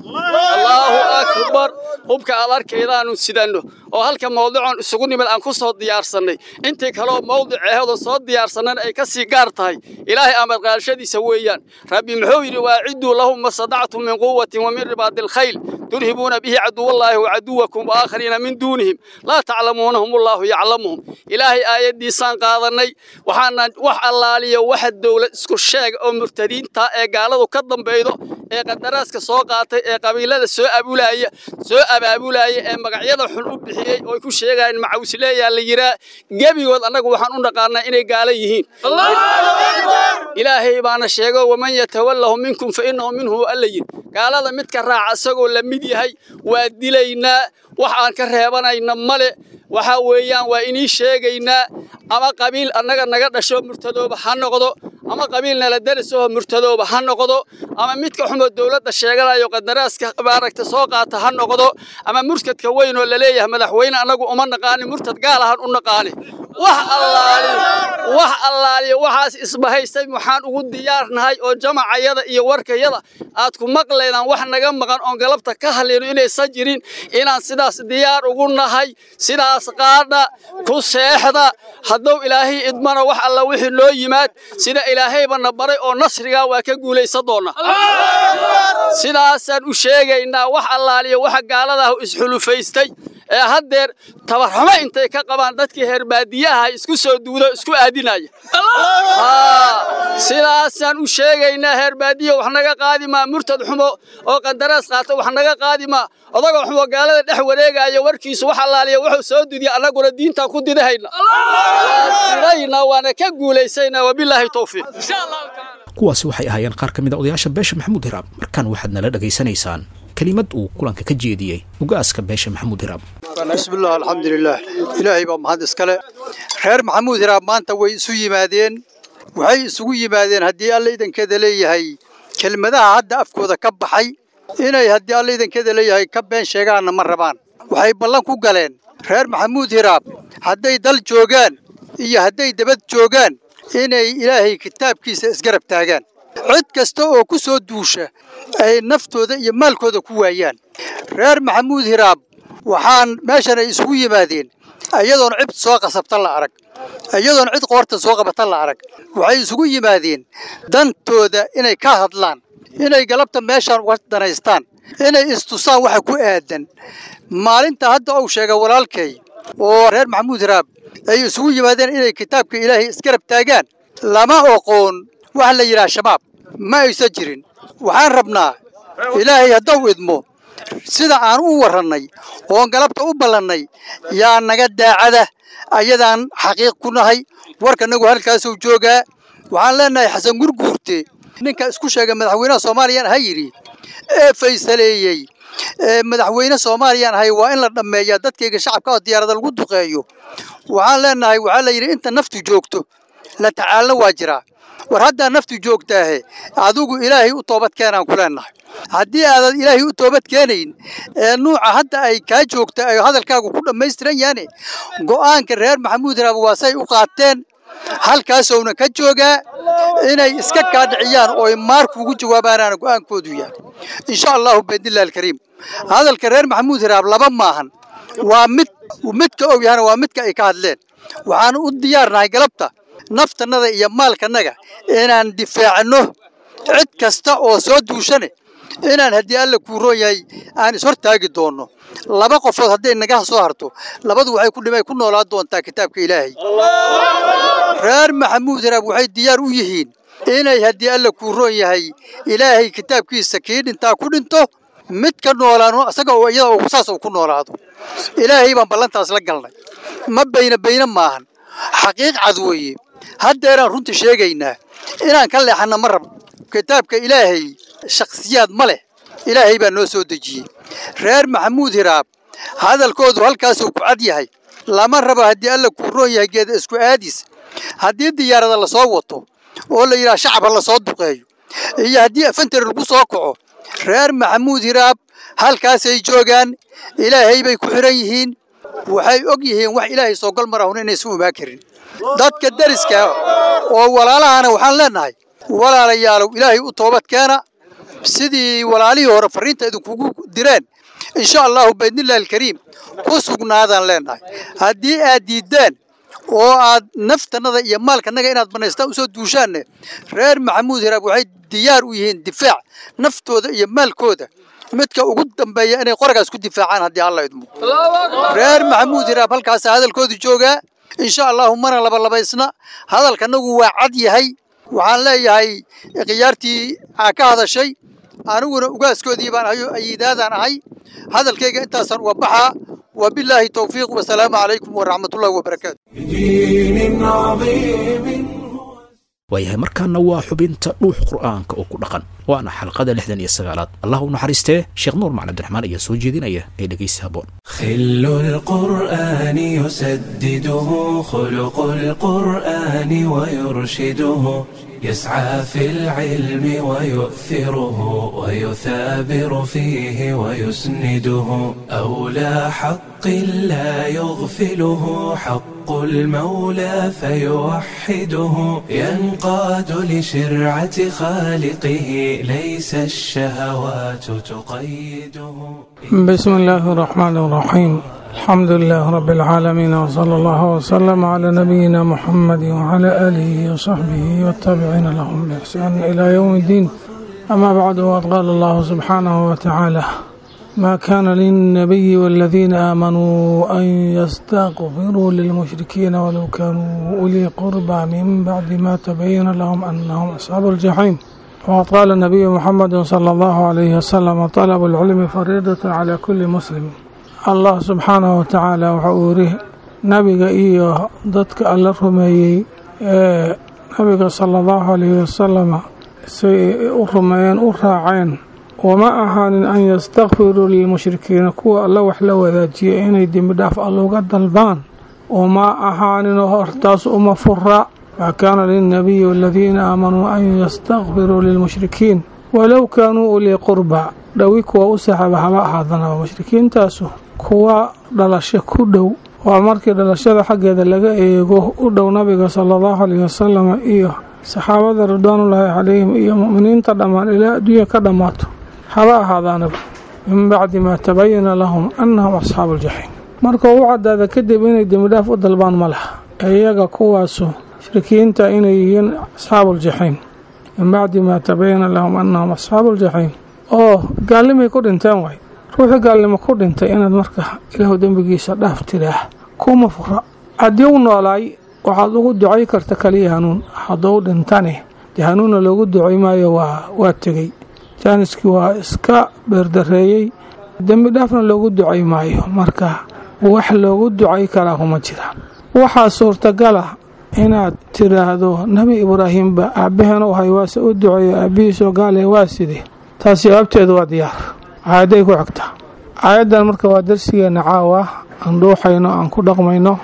J: allaahu akbar hubka aad arkaydaanu sidanno oo halka mawduucan isugu nimid aan ku soo diyaarsannay intii kaleoo mawdiceehooda soo diyaarsannan ay ka sii gaar tahay ilaahay amar qaadashadiisa weeyaan rabbi muxuu yidhi waacidduu lahum ma sadactum min quwatin wa min ribaadi alkhayl turhibuuna bihi caduwallaahi wa caduwakum wa aakhariina min duunihim laa taclamuunahum allaahu yaclamuhum ilaahay aayaddiisaan qaadannay waxaana wax allaaliyo waxa dowlad isku sheega oo murtadiinta ee gaaladu ka dambaydo ee qadaraaska soo qaatay ee qabiilada soo abulaaya soo abaabulaya ee magacyada xun u bixiyey oo ay ku sheegayaan macawsileeyaa la yiraa gebigood annagu waxaan u naqaanaa inay gaala yihiin ilaahay baana sheego waman yatawallahu minkum fa innahu minhu alla yidhi gaalada midka raaca isagoo la mid yahay waa dilaynaa wax aan ka reebanayna male waxaa weeyaan waa inii sheegaynaa ama qabiil annaga naga dhasho murtadooba ha noqdo ama qabiil nala darisoo murtadooba ha noqdo ama midka xumo dowladda sheeganayo qadaraaska maaragta soo qaata ha noqdo ama murtadka weyn oo laleeyahay madaxweyne annagu uma naqaani murtad gaal ahaan u naqaani wax allaaliyo wax allaaliyo waxaas isbahaystay waxaan ugu diyaarnahay oo jamacayada iyo warkayada aad ku maqlaydaan wax naga maqan oon galabta ka hadlayno inaysan jirin inaan sidaas diyaar ugu nahay sidaas qaadha ku seexda hadduu ilaahay idmana wax alla wixii noo yimaad sida ilaahaybana baray oo nasrigaa waa ka guulaysan doonna sidaasaan u sheegaynaa wax allaaliyo waxa gaaladaah isxulufaystay ee haddeer tabarxumo intay ka qabaan dadkii heer baadiyaha isku soo duudo isku aadinaya sidaasaan u sheegaynaa heer baadiya wax naga qaadi maa murtad xumo oo qandaraas qaata wax naga qaadi maa odagoo xumo gaalada dhex wareegaya warkiisu wax allaaliya wuxuu soo dudiya annaguna diintaan ku didahayna waa didaynaa waana ka guulaysaynaa wabilaahi towfiiq
B: kuwaasi waxay ahaayeen qaar ka mid a odayaasha beesha maxamuud hiraab markaan waxaad nala dhegaysanaysaan kelimad uu kulanka ka jeediyey ugaaska beesha maxamuud hiraab
K: bismillaah alxamdulilaah ilaahay baa mahad iskale reer maxamuud hiraab maanta way isu yimaadeen waxay isugu yimaadeen haddii alla idankeeda leeyahay kelmadaha hadda afkooda ka baxay inay haddii alla idankeeda leeyahay ka been sheegaanna ma rabaan waxay ballan ku galeen reer maxamuud hiraab hadday dal joogaan iyo hadday dabad joogaan inay ilaahay kitaabkiisa isgarab taagaan cid kasta oo ku soo duusha ay naftooda iyo maalkooda ku waayaan reer maxamuud hiraab waxaan meeshan ay isugu yimaadeen iyadoon cid soo qasabta la arag iyadoon cid qoorta soo qabata la arag waxay isugu yimaadeen dantooda inay ka hadlaan inay galabta meeshaan uga danaystaan inay istusaan waxa ku aadan maalinta hadda uu sheegay walaalkay oo reer maxamuud hiraab ay isugu yimaadeen inay kitaabka ilaahay isgarab taagaan lama oqoon wax la yidhaha shabaab ma aysan jirin waxaan rabnaa ilaahay haddau idmo sida aan u warrannay oon galabta u ballannay yaa naga daacada ayadaan xaqiiq ku nahay warkanagu halkaasuu joogaa waxaan leennahay xasan gurguurte ninka isku sheegay madaxweynaha soomaaliyaan ha yidhi ee faysaleeyey ee madaxweyne soomaaliyaan ahay waa in la dhammeeyaa dadkayga shacabka oo diyaarada lagu duqeeyo waxaan leennahay waxaa la yidhi inta naftu joogto la tacaalna waa jiraa war haddaa naftu joogtaahe adigu ilaahay u toobad keenaan ku leennahay haddii aadan ilaahay u toobad keenayn ee nuuca hadda ay kaa joogta ay hadalkaagu ku dhammaystiran yahaane go'aanka reer maxamuud raab waa say u qaateen halkaasowna ka joogaa inay iska kaadhiciyaan oo ay maarkuugu jawaabaanaana go'aankoodu yahay insha allahu biidnillahi alkariim hadalka reer maxamuud hiraab laba maahan waa mid midka og yahana waa midka ay ka hadleen waxaan u diyaarnahay galabta naftannada iyo maalkannaga inaan difaacno cid kasta oo soo duushane inaan haddii alla kuu roon yahay aan ishortaagi doonno laba qofood hadday naga soo harto labadu waxay ku dhimay ku noolaa doontaa kitaabka ilaahay reer maxamuud hiraab waxay diyaar u yihiin inay haddii alla kuu roon yahay ilaahay kitaabkiisa kii dhintaa ku dhinto mid ka noolaano isaga oo iyada saas uu ku noolaado ilaahay baan ballantaas la galnay ma bayna bayna maahan xaqiiq cad weeye haddeeraan runta sheegaynaa inaan ka leexanna ma rab kitaabka ilaahay shakhsiyaad ma leh ilaahay baa noo soo dejiyey reer maxamuud hiraab hadalkoodu halkaasuu ku cad yahay lama rabo haddii alla kuu roon yahay geeda isku aadis haddii diyaarada lasoo wato oo la yidhaha shacab ha lasoo duqeeyo iyo haddii afantari lagu soo kaco reer maxamuud hiraab halkaasay joogaan ilaahay bay ku xiran yihiin waxay og yihiin wax ilaahay soo gal marahun inaysan umaa karin dadka deriska oo walaalahana waxaan leennahay walaalayaalow ilaahay u toobad keena sidii walaalihii hore fariinta idinkugu direen insha allahu biidnillahi alkariim ku sugnaadaan leenahay haddii aad diiddaan oo aad naftannada iyo maalkanaga inaad banaystaan usoo duushaanne reer maxamuud hiraab waxay diyaar u yihiin difaac naftooda iyo maalkooda midka ugu dambeeya inay qoragaas ku difaacaan haddii alla idmo reer maxamuud hiraab halkaasa hadalkoodu joogaa insha allahu mana labalabaysna hadalkanagu waa cad yahay waxaan leeyahay khiyaartii aa ka hadashay aniguna ugaaskoodii baan ahayo ayidaadaan ahay hadalkayga intaasaan uga baxaa وبالله توفيق والسلام عليكم ورحمة الله وبركاته
A: بدين عظيم
B: waayahay markaana waa xubinta dhuux qur'aanka oo ku dhaqan waana xalqada lixdan iyo sagaalaad allah u naxariistee sheekh nuur macali abdiraxmaan ayaa soo jeedinaya ee dhegaysi haboon
A: خل القرآن يسدده خلق القرآن ويرشده يسعى في العلم ويؤثره ويثابر فيه ويسنده أولى حق لا يغفله حق المولى فيوحده ينقاد لشرعة خالقه ليس الشهوات تقيده
L: بسم الله الرحمن الرحيم الحمد لله رب العالمين وصلى الله وسلم على نبينا محمد وعلى آله وصحبه والتابعين لهم بإحسان إلى يوم الدين أما بعد وقد قال الله سبحانه وتعالى ما كان للنبي والذين آمنوا أن يستغفروا للمشركين ولو كانوا أولي قربى من بعد ما تبين لهم أنهم أصحاب الجحيم وقد قال النبي محمد صلى الله عليه وسلم طلب العلم فريضة على كل مسلم allah subxaanahu watacaala waxa uu yidhi nabiga iyo dadka alla rumeeyey ee nabiga sala allahu alayhi wasalama say u rumeeyeen u raaceen wama ahaanin an yastakfiruu lilmushrikiina kuwa alla wax la wadaajiya inay dembi dhaaf alla uga dalbaan wama ahaaninoo hortaas uma fura maa kaana lilnabiyi waladiina aamanuu an yastakfiruu lilmushrikiin walow kaanuu ulii qurba dhowi kuwa u saxaaba haba ahaadanaba mushrikiintaasu kuwa dhalasho ku dhow waa markii dhalashada xaggeeda laga eego u dhow nabiga sala allahu alayhi wasalam iyo saxaabada ridwaanullaahi calayhim iyo mu'miniinta dhammaan ilaa adduunya ka dhammaato haba ahaadaanaba min bacdi maa tabayana lahum annahum asxaabu aljaxiim marka u caddaada kadib inay dembidhaaf u dalbaan ma laha iyaga kuwaasu mushrikiinta inay yihiin asxaabuuljaxiim min bacdi maa tabayana lahum annahum asxaabu aljaxiim oo gaallimay ku dhinteen waay ruuxii gaalnimo ku dhintay inaad marka ilaahu dembigiisa dhaaf tiraah kuma fura haddii u noolaay waxaad ugu ducay karta kaliya hanuun hadduu dhintane dee hanuunna loogu ducay maayo waa waa tegey jaaniskii waa iska beerdareeyey dembi dhaafna loogu ducay maayo marka wax loogu ducay karaa kuma jiraan waxaa suurtagala inaad tiraahdo nebi ibraahimba aabbaheen u hay waase u duceeyo aabbihiisoo gaale waa side taas jawaabteedu waa diyaar aayaday ku xigtaa aayaddan marka waa darsigeenna caawa aan dhuuxayno aan ku dhaqmayno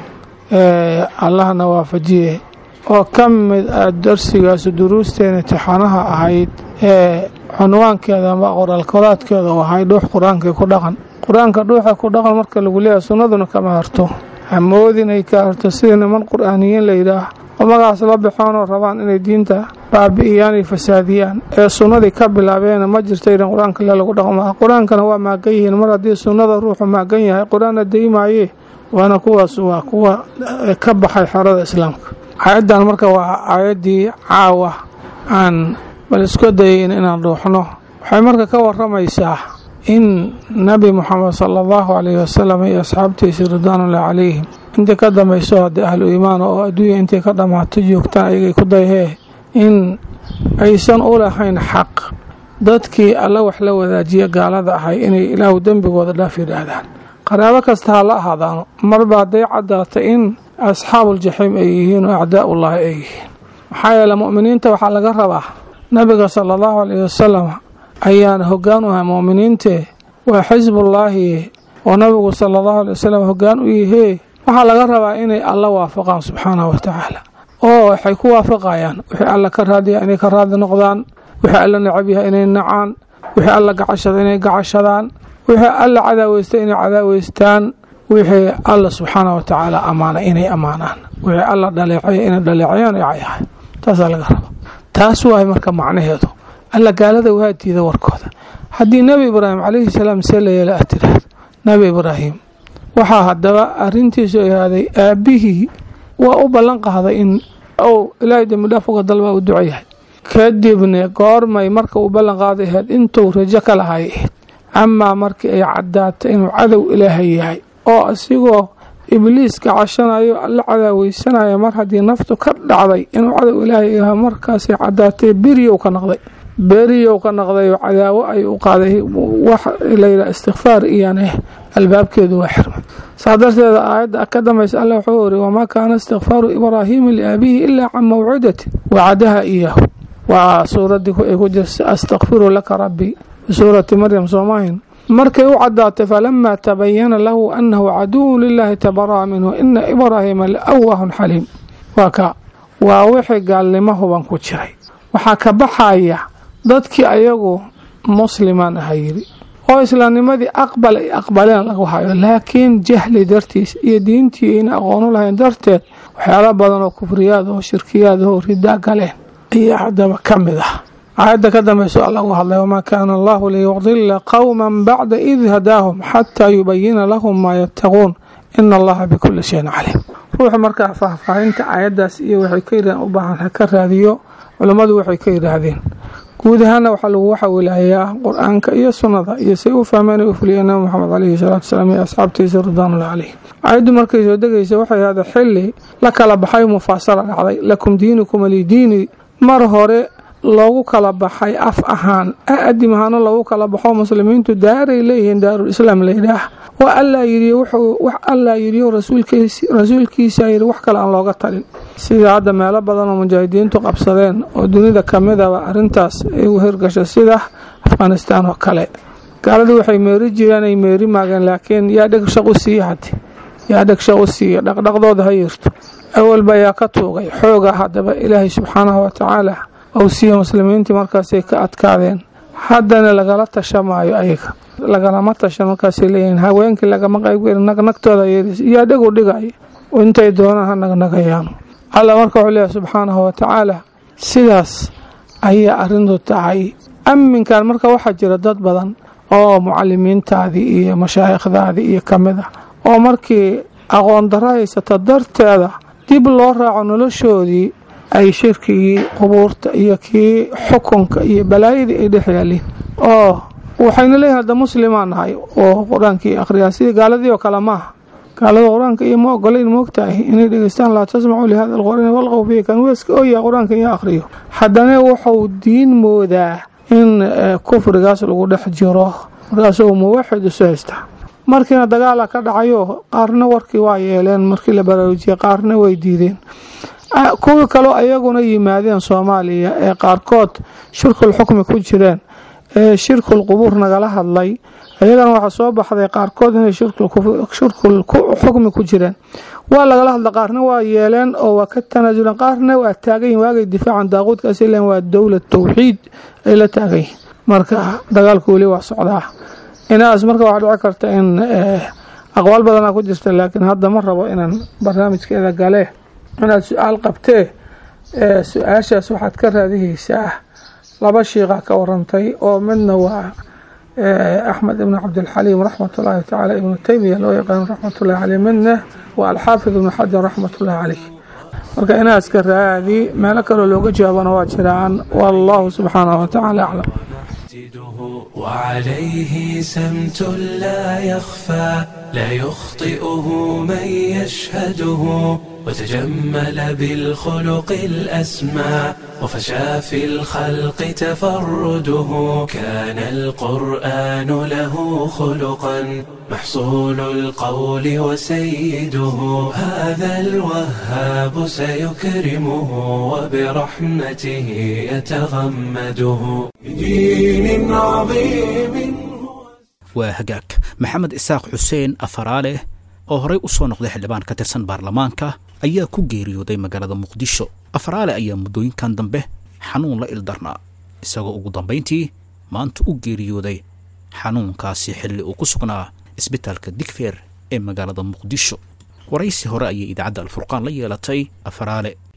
L: ee allahna waafajiye oo ka mid ah darsigaasu duruusteena imtixaanaha ahayd ee cunwaankeeda ama qoraalkoraadkeeda u ahay dhuux qur-aankii ku dhaqan qur-aanka dhuuxa ku dhaqan marka lagu leeyahay sunnaduna kama harto hamoodinay ka harto sida niman qur-aaniyiin la yidhaah oo magacaas la baxoonoo rabaan inay diinta baabi'iyaan iyo fasaadiyaan ee sunnadii ka bilaabeen ma jirta idan qur-aanka le lagu dhaqmaa qur-aankana waa maagan yihiin mar haddii sunnada ruuxu maagan yahay qur-aanna daymaaye waana kuwaas waa kuwa ka baxay xerada islaamka aayaddan marka waa aayaddii caawa aan bal isku dayayn inaan dhuuxno waxay marka ka waramaysaa in nabi moxamed sala allahu calayhi wasalam iyo asxaabtiisii ridwaanullahi calayhim intii ka dambayso haddii ahlu iimaan oo adduunya intay ka dhammaato joogtaan ayagay ku dayhee in aysan u lahayn xaq dadkii alla wax la wadaajiya gaalada ahay inay ilaahu dembigooda dhaaf yidhaahdaan qaraabo kasta ha la ahaadaano marba hadday caddaata in asxaabuuljaxiim ay yihiin oo acdaa'ullaahi ay yihiin maxaa yeele mu'miniinta waxaa laga rabaa nabiga sala allahu calayhi wasalam ayaana hoggaan u ahay mu'miniintee waa xisbullaahi oo nabigu sala allahu alay wasalam hoggaan u yihee waxaa laga rabaa inay alla waafaqaan subxaanahu watacaala oo waxay ku waafaqayaan wixii alla ka raadiya inay ka raadi noqdaan wixii alla necab yahay inay nacaan wixii alla gacashada inay gacashadaan wixii alla cadaaweysta inay cadaaweystaan wixii alla subxaana wa tacaala ammaana inay ammaanaan wixii alla dhaleecaya inay dhaleecayaan ay cayahay taasaa laga raba taas waay marka macnaheedu alla gaalada waa diida warkooda haddii nebi ibraahim calayhi salaam see la yeela aad tiraahdo nebi ibraahim waxaa haddaba arrintiisu ahaaday aabbihii waa u ballan qaaday in ou ilaahay dembidhaaf uga dalbaa u duco yahay kadibna goormay marka uu ballan qaaday ahayd intuu rajo ka lahay ahayd amaa markii ay caddaatay inuu cadow ilaahay yahay oo isigoo ibliiska cashanayo la cadaaweysanayo mar haddii naftu ka dhacday inuu cadow ilaahay yahay markaasay caddaatay beriyow ka noqday beriyow ka noqday oo cadaawo ay u qaaday wax layidhaha istikfaar iyane albaabkeedu waa xirmay saa darteeda aayadda ka dambaysa alla wuxuu iri wamaa kaana istikfaaru ibraahiima liaabihi ilaa can mawcidatin wacadaha iyaahu waa suuraddii ay ku jirta astakfiru laka rabbi suurati maryam soomahin markay u caddaatay falamaa tabayana lahu annahu caduwun lilaahi tabaraa minhu ina ibraahiima laawahun xaliim waa ka waa wixii gaalnimo huban ku jiray waxaa ka baxaya dadkii ayagu muslimaan aha yidhi oo islaamnimadii aqbal ay aqbaleen lagu hayo laakiin jahli dartiis iyo diintii ayna aqoonu lahayn darteed waxyaala badan oo kufriyaad oo shirkiyaad oo ridaa galeen ayaa haddaba ka mid ah aayadda ka dambayso alla gu hadlay wamaa kaana allahu liyudila qowman bacda id hadaahum xataa yubayina lahum maa yattaquun ina allaha bikulli shayin caliim ruuxu markaa faahfaahinta aayaddaas iyo waxay ka yidhahdeen u baahan ha ka raadiyo culammadu waxay ka yidhaahdeen guud ahaana waxaa lagu waxawilaayaa qur-aanka iyo sunnada iyo say u fahmeen u fuliyeen nabi moxamed caleyhi salaatu wasalaam iyo asxaabtiisa ridwaanullah caleyh aayaddu markay soo degaysa waxay ahda xili la kala baxay mufaasala dhacday lakum diinukum alidiini mar hore loogu kala baxay af ahaan adim ahaana loogu kala baxo muslimiintu daaray leeyihiin daarulislaam layidhaah waa allaa yidhi wax allaa yidhi rasuulkiisa yidhi wax kale aan looga talin sida hadda meelo badan oo mujaahidiintu qabsadeen oo dunida kamidaba arrintaas ay u hirgasho sida afghanistaan oo kale gaaladii waxay meeri jireen ay meeri maageen laakiin yaa dheg shaq u siiya haddi yaa dheg shaq u siiya dhaqdhaqdooda ha yirto awalba ayaa ka tuugay xooga haddaba ilaahay subxaanahu watacaala ou siiya muslimiintii markaasay ka adkaadeen haddana lagala tashamaayo ayaga lagalama tashan markaasay leeyihiin haweenkii lagama qaybgelin nagnagtooda yeeris yaa dhegu dhigaya intay doonaan ha nagnagayaano alla marka wuxuu leeyahay subxaanahu watacaala sidaas ayaa arrintu tahay amminkan marka waxaa jira dad badan oo mucalimiintaadii iyo mashaayikhdaadii iyo ka mid ah oo markii aqoon darro haysata darteeda dib loo raaco noloshoodii ay shirkigii qubuurta iyo kii xukunka iyo balaayadii ay dhex yaaliin oo waxayna leeyihin hadda muslimaan nahay oo qur-aankii akhriyaa sidii gaaladii oo kale maaha gaalada qur-aanka iyo ma ogolayn moogtahay inay dhegeystaan laa tasmacu lihada alqur'aani walqow fiihi kan weeska ooya qur-aanka iyo akhriyo haddana wuxuu diin moodaa in kufrigaas lagu dhex jiro markaasuu muwaxid isu haystaa markiina dagaala ka dhacayo qaarna warkii waa yeeleen markii la baraarujiyey qaarna way diideen kuwii kaloo ayaguna yimaadeen soomaaliya ee qaarkood shirkul xukmi ku jireen ee shirkul qubuur nagala hadlay ayagana waxaa soo baxday qaarkood inay shirkul xukmi ku jireen waa lagala hadla qaarna waa yeeleen oo waa ka tanaasuleen qaarna waa taagan yihin waagay difaacan daaquudkaas ilan waa dowlad tawxiid ay la taagan yihin marka dagaalku weli waa socdaa inaas marka waxaa dhici karta in aqwaal badanaa ku jirta laakiin hadda ma rabo inaan barnaamijkeeda gale inaad su-aal qabtee su-aashaas waxaad ka raadihaysaa laba shiiqa ka warantay oo midna waa axmed ibn cabdilxaliim raxmatullaahi tacaala ibnu teymiya loo yaqaano raxmatullahi caleyh midna waa alxaafid ibnu xajar raxmatullaahi caleyh marka inaas ka raadi meelo kaloo looga jawaabana waa jiraan wallahu subxaanahu watacaala aclam
A: وعليه سمت لا يخفى لا يخطئه من يشهده وتجمل بالخلق الأسمى وفشى في الخلق تفرده كان القرآن له خلقا محصول القول وسيده هذا الوهاب سيكرمه وبرحمته يتغمده بدين عظيم
B: waa hagaag maxamed isaaq xuseen afaraale oo horey u soo noqday xildhibaan ka tirsan baarlamaanka ayaa ku geeriyooday magaalada muqdisho afaraale ayaa muddooyinkan dambe xanuun la ildarnaa isagoo ugu dambayntii maanta u geeriyooday xanuunkaasi xilli uu ku sugnaa isbitaalka digfeer ee magaalada muqdisho waraysi hore ayay idaacadda alfurqaan la yeelatay afaraale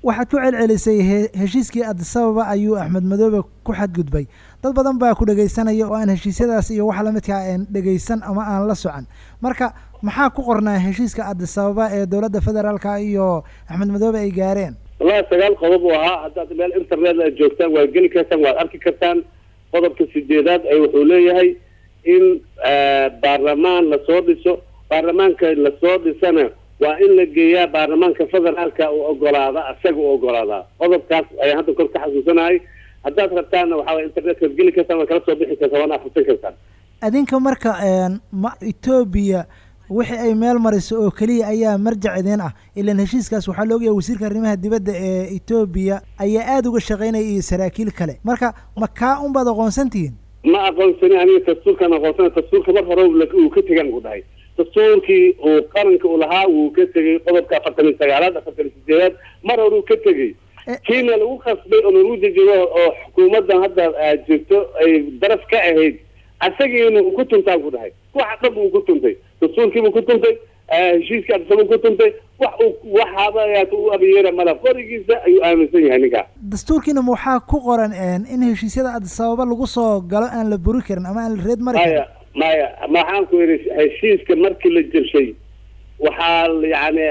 M: waxaad ku celcelisay heshiiskii adisababa ayuu axmed madoobe ku xadgudbay dad badan baa ku dhegaysanaya oo aan heshiisyadaas iyo wax lamidkaa aan dhegaysan ama aan la socon marka maxaa ku qornaa heshiiska adisababa ee dowladda federaalka iyo axmed madoobe ay gaareen
N: wallahi sagaal qodob uu ahaa haddaad meel internet aad joogtaan waad geli kartaan waad arki kartaan qodobka sideedaad ay wuxuu leeyahay in baarlamaan lasoo dhiso baarlamaanka lasoo dhisana waa in la geeyaa baarlamaanka federaalka uu ogolaada isaga u ogolaadaa qodobkaas ayaan hadda kor ka xasuusanahay haddaad rabtaanna waxaa way internetka waad geli kartaan waad kala soo bixi kartaan waana akhrisan kartaan
M: adinka marka ma etoobiya wixii ay meel mariso oo keliya ayaa marjac idin ah ilan heshiiskaas waxaa la ogyahay wasiirka arrimaha dibadda ee etoobiya ayaa aada uga shaqaynaya iyo saraakiil kale marka ma kaa unbaad aqoonsantihiin
N: ma aqoonsani aniga dastuurkaan aqoonsana dastuurka mar hore uu ka tegan ku dhahay dastuurkii uu qaranka u lahaa wuu ka tegey qodobka afartan iyo sagaalaad afartan iyo sideedaad mar hore uu ka tegey kiina lagu khasbay oo lagu dejiyo oo xukuumaddan hadda jirto ay daraf ka ahayd asagiina uu ku tuntaan ku dhahay waxa dhab uu ku tuntay dastuurkiibuu ku tuntay heshiiskii adisabuu ku tuntay wax uu waxaaba u abayeera mala qorigiisa ayuu aaminsan yahay ninkaa
M: dastuurkiina ma waxaa ku qoran in heshiisyada adisababa lagu soo galo aan la buri karin ama aan la reed mari karin
N: maya maxaan ku yidhi heshiiska markii la jabshay waxaa yani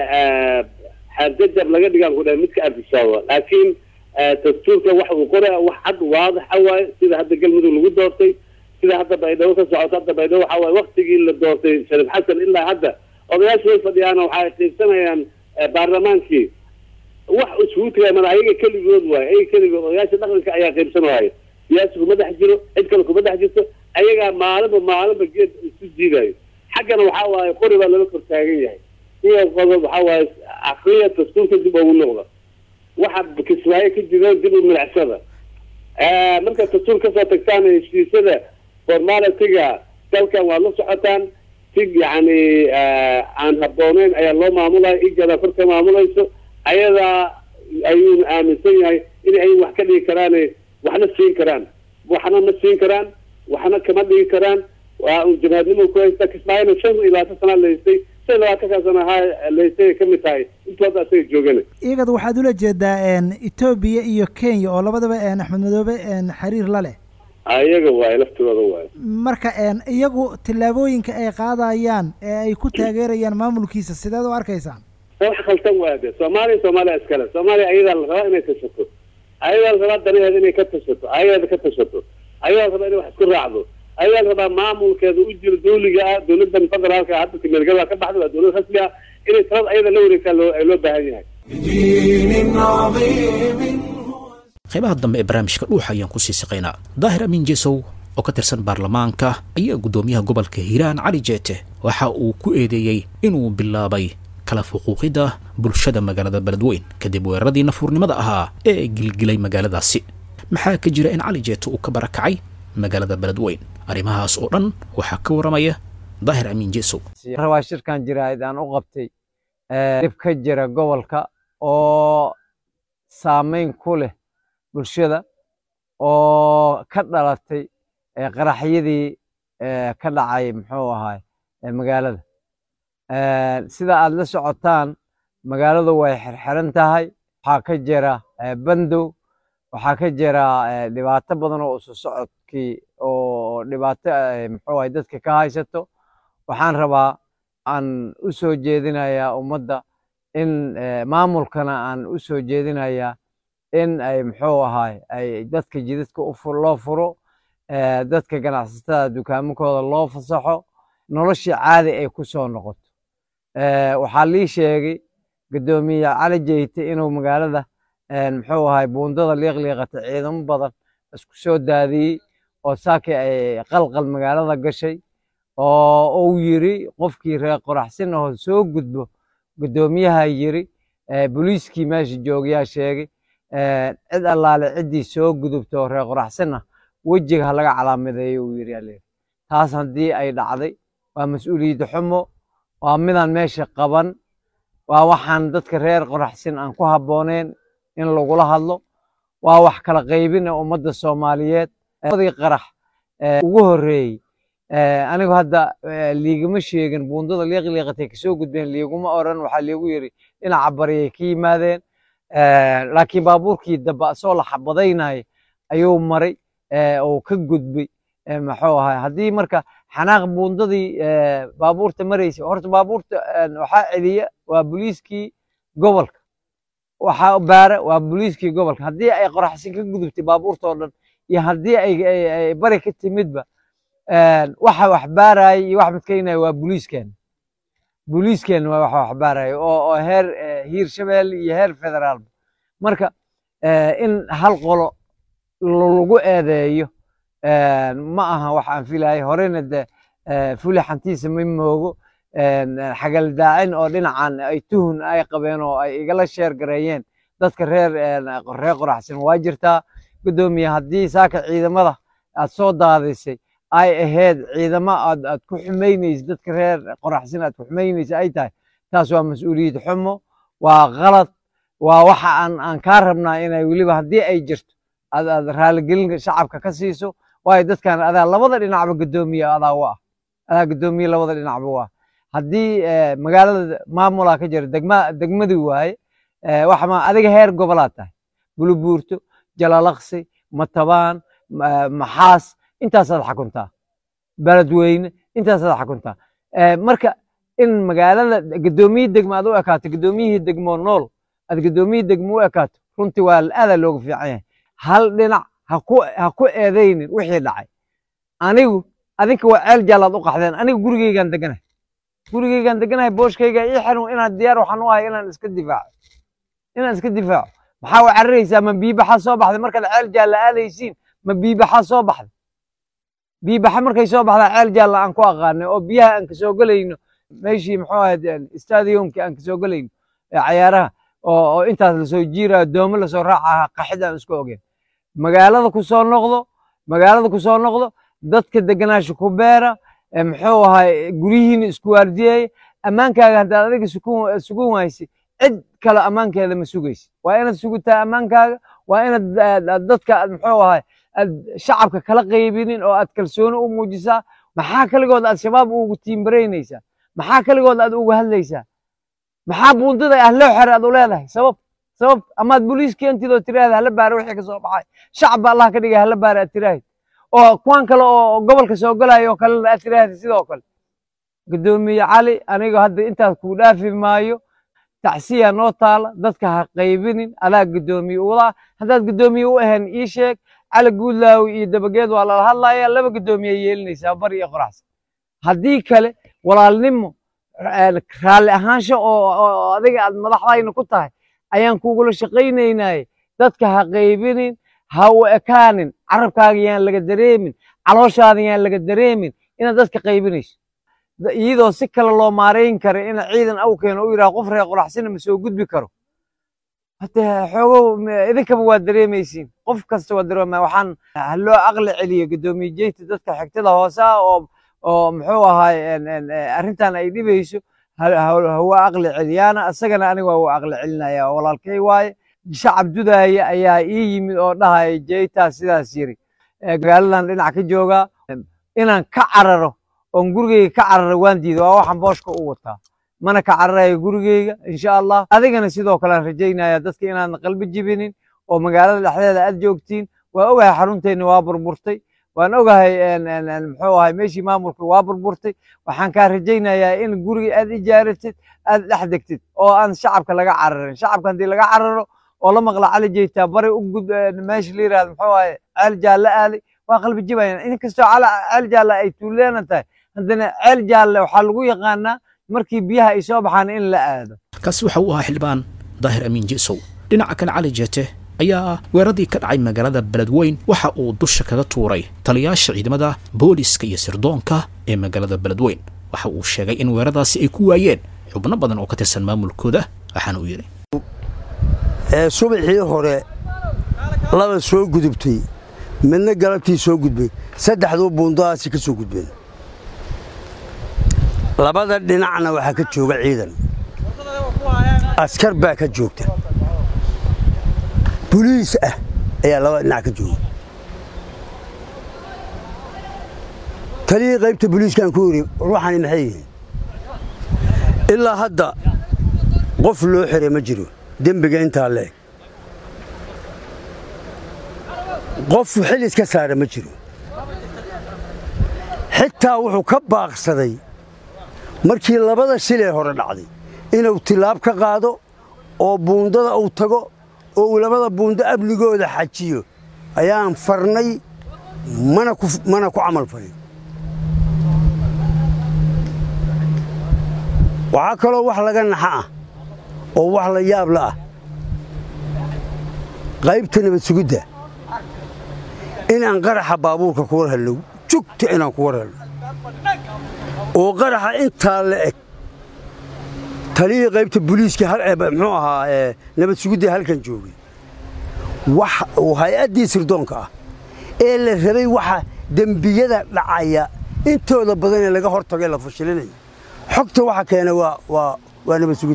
N: xadjajab laga dhigaan ku dhahay midka adisababa laakiin dastuurka waxa uu qoraya wax cad waadaxa waaye sida hadda galmudug lagu doortay sida hadda baydhabo ka socoto hadda baydhabo waxa waaye waktigii la doortay shariif xasan ilaa hadda odayaashu way fadhiyaan waxay qiibsanayaan baarlamaankii wax isugu tagay mada ayaga keligood waaye ayaga keligood odayaasha dhaqanka ayaa qiibsan waaye siyaasi kuma dhex jiro cid kale kuma dhex jirto ayagaa maalinba maalinba geed isu jiidayo xaggana waxaa waaye qori baa lala kor taagan yahay iyo qodob waxaa waaye akriya dastuurka dib ugu noqda waxa kismaayo ka jiraan dib u milicsada marka dastuur kasoo tagtaan heshiisyada formalitiga dalkan waad la socotaan si yacni aan habbooneyn ayaa loo maamulaya igada kor ka maamulayso ayadaa ayuuna aaminsan yahay in ay wax ka dhigi karaan waxna siin karaan waxna ma siin karaan waxna kama dhigi karaan waa un jabhadnimo ku haysta kismaayona shan iyo labaatan sana la haystay shan iyo labaatankaa sana ha la haystay ay kamid tahay intooda asaga joogana
M: iyagad waxaad ula jeedaa etoobiya iyo kenya oo labadaba axmed madoobe xiriir la leh
N: ayaga waaye laftigooda waaye
M: marka iyagu tillaabooyinka ay qaadayaan ee ay ku taageerayaan maamulkiisa sideed u arkaysaan
N: wax khaldan waa de soomaaliya soomaaliya iskale soomaaliya ayadaa la rabaa inay tashato ayadaa la rabaa danaheeda inay ka tashato ayadeeda ka tashato ayadaa la rabaa inay wax isku raacdo ayadaa la rabaa maamulkeeda u jiro dawliga ah dawladan federaalka hadda meelgada ka baxda waa dawlad rasmi ah inay talada ayada la wareegtaa loo loo baahan yahay
B: qaybaha dambe ee barnaamijka dhuuxa ayaan kusii siqaynaa daahir amiin jesow oo ka tirsan baarlamaanka ayaa guddoomiyaha gobolka hiiraan cali jeete waxa uu ku eedeeyey inuu bilaabay kala fuquuqidda bulshada magaalada beledweyn kadib weeraradii nafuurnimada ahaa ee gilgilay magaaladaasi maxaa ka jira in cali jeete uu ka barakacay magaalada beledweyn arrimahaas oo dhan waxaa ka waramaya daahir amiin jesow
O: rabaa shirkan jiraahid aan u qabtay dhib ka jira gobolka oo saameyn ku leh bulshada oo ka dhalatay qaraxyadii ka dhacay muxuu ahaay magaalada sida aad la socotaan magaaladu way xirxiran tahay waxaa ka jira bandow waxaa ka jira dhibaato badan oo isu socodkii oo dhibaato muxuu ahay dadka ka haysato waxaan rabaa aan u soo jeedinayaa ummadda in maamulkana aan u soo jeedinayaa in ay muxuu ahaay ay dadka jidadka loo furo dadka ganacsatada dukaamakooda loo fasaxo noloshii caadi ay ku soo noqoto waxaa lii sheegay guddoomiye cali jeyte inuu magaalada muxuu ahaay buundada liiqliiqata ciidamo badan isku soo daadiyey oo saakii ay qalqal magaalada gashay oo uu yiri qofkii reer qoraxsin ahoo soo gudbo guddoomiyaha yiri booliiskii meesha joogayaa sheegay cid allaale ciddii soo gudubto reer qoraxsina wejiga ha laga calaamadeeyo uu yiri alee taas haddii ay dhacday waa mas-uuliyadda xumo waa midaan meesha qaban waa waxaan dadka reer qoraxsin aan ku habbooneen in lagula hadlo waa wax kala qaybina ummadda soomaaliyeed adii qarax ugu horreeyey anigu hadda liigama sheegin buundada liiqliiqatay kasoo gudbeen liiguma oran waxaa liigu yiri dhinaca baryay ka yimaadeen laakiin baabuurkii dambe asoo la xabadaynaya ayuu maray oo ka gudbay maxuu ahay haddii marka xanaaq buundadii baabuurta maraysa horta baabuurta waxaa celiya waa booliiskii gobolka waxaa baara waa booliiskii gobolka haddii ay qoraxsin ka gudubtay baabuurta oo dhan iyo haddii ay bari ka timidba waxa wax baaraya iyo wax midkaynaya waa booliiskeena booliiskeena waa waxa wax baaraya oo heer hiir shabeelle iyo heer federaalba marka in hal qolo lagu eedeeyo ma aha wax aan filayo horena de fuli xantiisa ma moogo xagaldaacin oo dhinacan ay tuhun ay qabeen oo ay igala sheer gareeyeen dadka reer reer qoraxsan waa jirtaa gudoomiye haddii saaka ciidamada aad soo daadisay ay ahayd ciidamo aad aad ku xumaynaysa dadka reer qoraxsan aad ku xumaynaysa ay tahay taas waa mas-uuliyad xumo waa qalad waa waxa aan aan kaa rabnaa inay weliba haddii ay jirto aad aad raaligelin shacabka ka siiso waayo dadkan adaa labada dhinacba gudoomiye adaa u ah adaa gudoomiye labada dhinacba u ah haddii magaalada maamulaa ka jira degma degmadii waaye waxa ma adiga heer gobolaad tahay bulubuurto jalalaqsi matabaan maxaas intaasaad xakuntaa beledweyne intaasaad xakuntaa marka in magaalada gudoomiye degma aad u ekaato gudoomiyihii degmoo nool aad gudoomiyihii degmo u ekaato runtii waa aadaa looga fiican yahay hal dhinac ha ku eedaynin wixii dhacay anigu adinka waa ceel jaalaad u qaxdeen aniga gurigeygaan deganahay gurigeygaan deganahay booshkayga ii xiran inaan diyaar waxaan u ahay inaan iska difaaco inaan iska difaaco maxaa u cararaysaa ma biibaxa soo baxday markaad ceel jaalla aadaysiin ma biibaxa soo baxday biibaxa markay soo baxdaa ceel jaalla aan ku aqaanay oo biyaha aan kasoo gelayno meeshii muxuu ahayd stadiumkii aan kasoo gelayno cayaaraha oo intaas lasoo jiirayo doomo lasoo raacaha qaxid aan isku ogeyn magaalada ku soo noqdo magaalada ku soo noqdo dadka deganaasha ku beera muxuu ahay guryihiina isku waardiyeeya ammaankaaga haddaad adiga sugun waysi cid kale ammaankeeda ma sugaysi waa inaad sugutaa ammaankaaga waa inaad dadka muxuu ahay aad shacabka kala qaybinin oo aad kalsooni u muujisaa maxaa kaligood aad shabaab ugu tiimbaraynaysaa maxaa kaligood aad uga hadlaysaa maxaa buundada ah loo xere aad u leedahay sabab sabab amaad boliis keentid oo tiraahda hala baara wixii ka soo baxay shacab ba allah ka dhigay hala baara aad tiraahid oo kuwan kale oo gobolka soo galaya oo kalena aad tiraahda sidoo kale gudoomiye cali aniga hadda intaas kuu dhaafi maayo tacsiya noo taala dadka ha qaybinin adaa gudoomiye udaa haddaad gudoomiye u ahayn ii sheeg cali guudlaawi iyo dabageed waa lala hadlaya laba gudoomiye yeelinaysaa bari iyo qoraxsan haddii kale walaalnimo raalli ahaansho oo adiga aad madaxdayna ku tahay ayaan kugula shaqaynaynaye dadka ha qaybinin ha u ekaanin carabkaaga yaan laga dareemin calooshaada yaan laga dareemin inaad dadka qaybinayso iyadoo si kale loo maarayn kara ina ciidan aw keeno u yidhaha qof reer qoraxsina ma soo gudbi karo hade xoogow idinkaba waa dareemaysiin qof kasta waa dareemaya waxaan haloo aqli celiyo gudoomiye jeynta dadka xigtada hoose ah oo oo muxuu ahaay arrintan ay dhibayso hawa aqli celiyaana isagana aniga waa u aqli celinaya walaalkay waaye shacab dudaaya ayaa ii yimid oo dhahaya jeytaa sidaas yiri magaaladan dhinac ka joogaa inaan ka cararo oon gurigeyga ka cararo waan diiday waa waxaan booshka u wataa mana ka cararayo gurigeyga insha allah adigana sidoo kale aan rajaynaya dadka inaadan qalbi jibinin oo magaalada dhexdeeda aad joogtiin waa ogahay xarunteenna waa burburtay waan ogahay muxuu ahay meeshii maamulka waa burburtay waxaan kaa rajaynayaa in guriga aad ijaaratid aad dhex degtid oo aan shacabka laga cararin shacabka haddii laga cararo oo la maqla cali jeytaa bari u gud meesha la yirahdo muxuu ahay ceel jaalle aaday waa qalbi jibayaan inkastoo ceel jaalle ay tuuleena tahay haddana ceel jaalle waxaa lagu yaqaanaa markii biyaha ay soo baxaan in la aado
B: kaasi waxa uu ahaa xildhibaan daahir amiin jisow dhinaca kale cali jeete ayaa weeraradii ka dhacay magaalada beledweyn waxa uu dusha kaga tuuray taliyaasha ciidamada booliska iyo sirdoonka ee magaalada beledweyn waxa uu sheegay in weeraradaasi ay ku waayeen xubno badan oo ka tirsan maamulkooda waxaana uu yidhi
P: subaxii hore laba soo gudubtay midna galabtii soo gudbay saddexduu buundadaasi ka soo gudbeen labada dhinacna waxaa ka jooga ciidan askar baa ka joogta boliis ah ayaa labada dhinac ka jooga taliyii qaybta boliiskaan ku yidhi ruuxani maxay yihiin ilaa hadda qof loo xiray ma jiro dembiga intaa leeg qofu xil iska saara ma jiro xitaa wuxuu ka baaqsaday markii labada shil ee hore dhacday inuu tilaab ka qaado oo buundada uu tago oo uu labada buundo amnigooda xajiyo ayaan farnay mana ku camal falin waxaa kaloo wax laga naxa ah oo wax la yaabla ah qaybta nabad sugidda inaan qaraxa baabuurka ku war helno jugta inaan ku war helno oo qaraxa intaa la eg taliyii qaybta booliiska muxuu ahaa nabad sugidda halkan joogay wax uu hay-addii sirdoonka ah ee la rabay waxa dembiyada dhacaya intooda badan ee laga hor tago ee la fashilinayo xogta waxa keena waa nabad sugid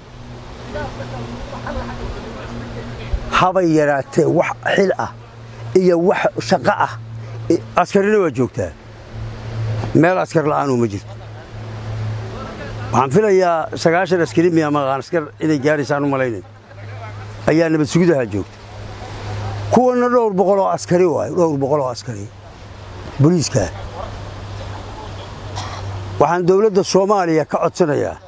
P: habay yaraatee wax xil ah iyo wax shaqo ah askarina waa joogtaa meel askar la'aanuu ma jirto waxaan filayaa sagaashan askari miya maqaan askar inay gaaraysaan u malaynay ayaa nabad sugidaha joogta kuwanna dhowr boqoloo askari waayo dhowr boqoloo askari booliiskaa waxaan dowladda soomaaliya ka codsanayaa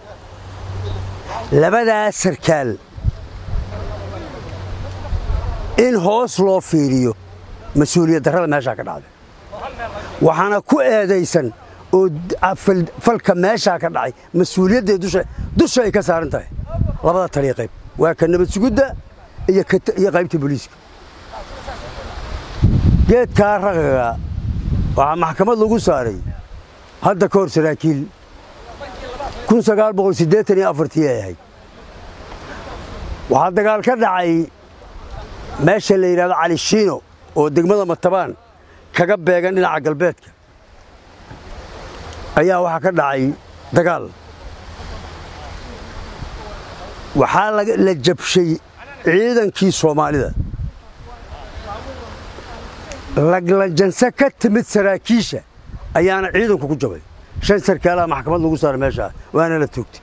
P: labadaas sarkaal in hoos loo fiiriyo mas-uuliyad darrada meeshaa ka dhacday waxaana ku eedaysan oo falka meeshaa ka dhacay mas-uuliyadday dusha ay ka saaran tahay labada taliya qayb waa ka nabad sugidda iyo qaybta booliiska geedkaa ragaga waxaa maxkamad lagu saaray hadda ka hor saraakiil ay ahayd waxaa dagaal ka dhacay meesha la yidhahdo cali shiino oo degmada matabaan kaga beegan dhinaca galbeedka ayaa waxaa ka dhacay dagaal waxaa la jabshay ciidankii soomaalida laglajanse ka timid saraakiisha ayaana ciidanku ku jabay shan sarkaalaha maxkamad lagu saaray meeshaa waana la toogtay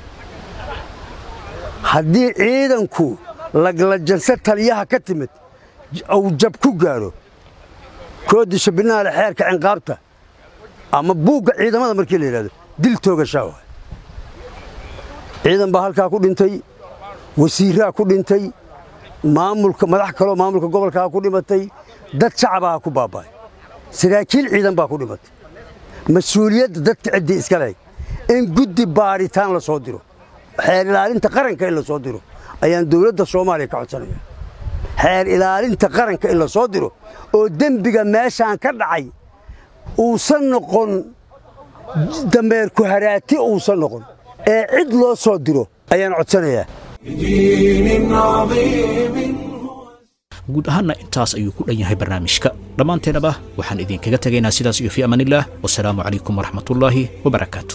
P: haddii ciidanku laglajanse taliyaha ka timid uu jab ku gaadho koodisha binaale xeerka cinqaabta ama buugga ciidamada markii la yidhahdo dil toogashaa waay ciidan baa halkaa ku dhintay wasiiraa ku dhintay maamulka madax kaloo maamulka gobolkaa ku dhimatay dad shacabaa ku baaba'ay saraakiil ciidan baa ku dhimatay mas-uuliyadda dadka ciddii iska lehay in guddi baadhitaan la soo diro xeer ilaalinta qaranka in la soo diro ayaan dowladda soomaaliya ka codsanaya xeer ilaalinta qaranka in la soo diro oo dembiga meeshaan ka dhacay uusan noqon dameerku haraati uusan noqon ee cid loo soo diro ayaan codsanayaa
B: guud ahaanna intaas ayuu ku dhan yahay barnaamijka dhammaanteennaba waxaan idinkaga tegaynaa sidaas iyo fii amaanillaah wasalaamu calaykum waraxmatullaahi wabarakaatu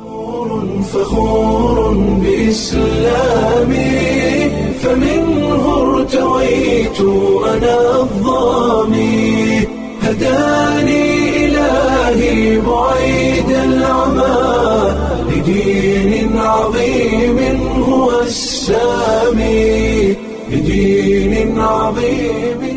A: فخور بإسلامي فمنه ارتويت أنا الظامي هداني إلهي بعيد العمى لدين عظيم هو السامي لدين عظيم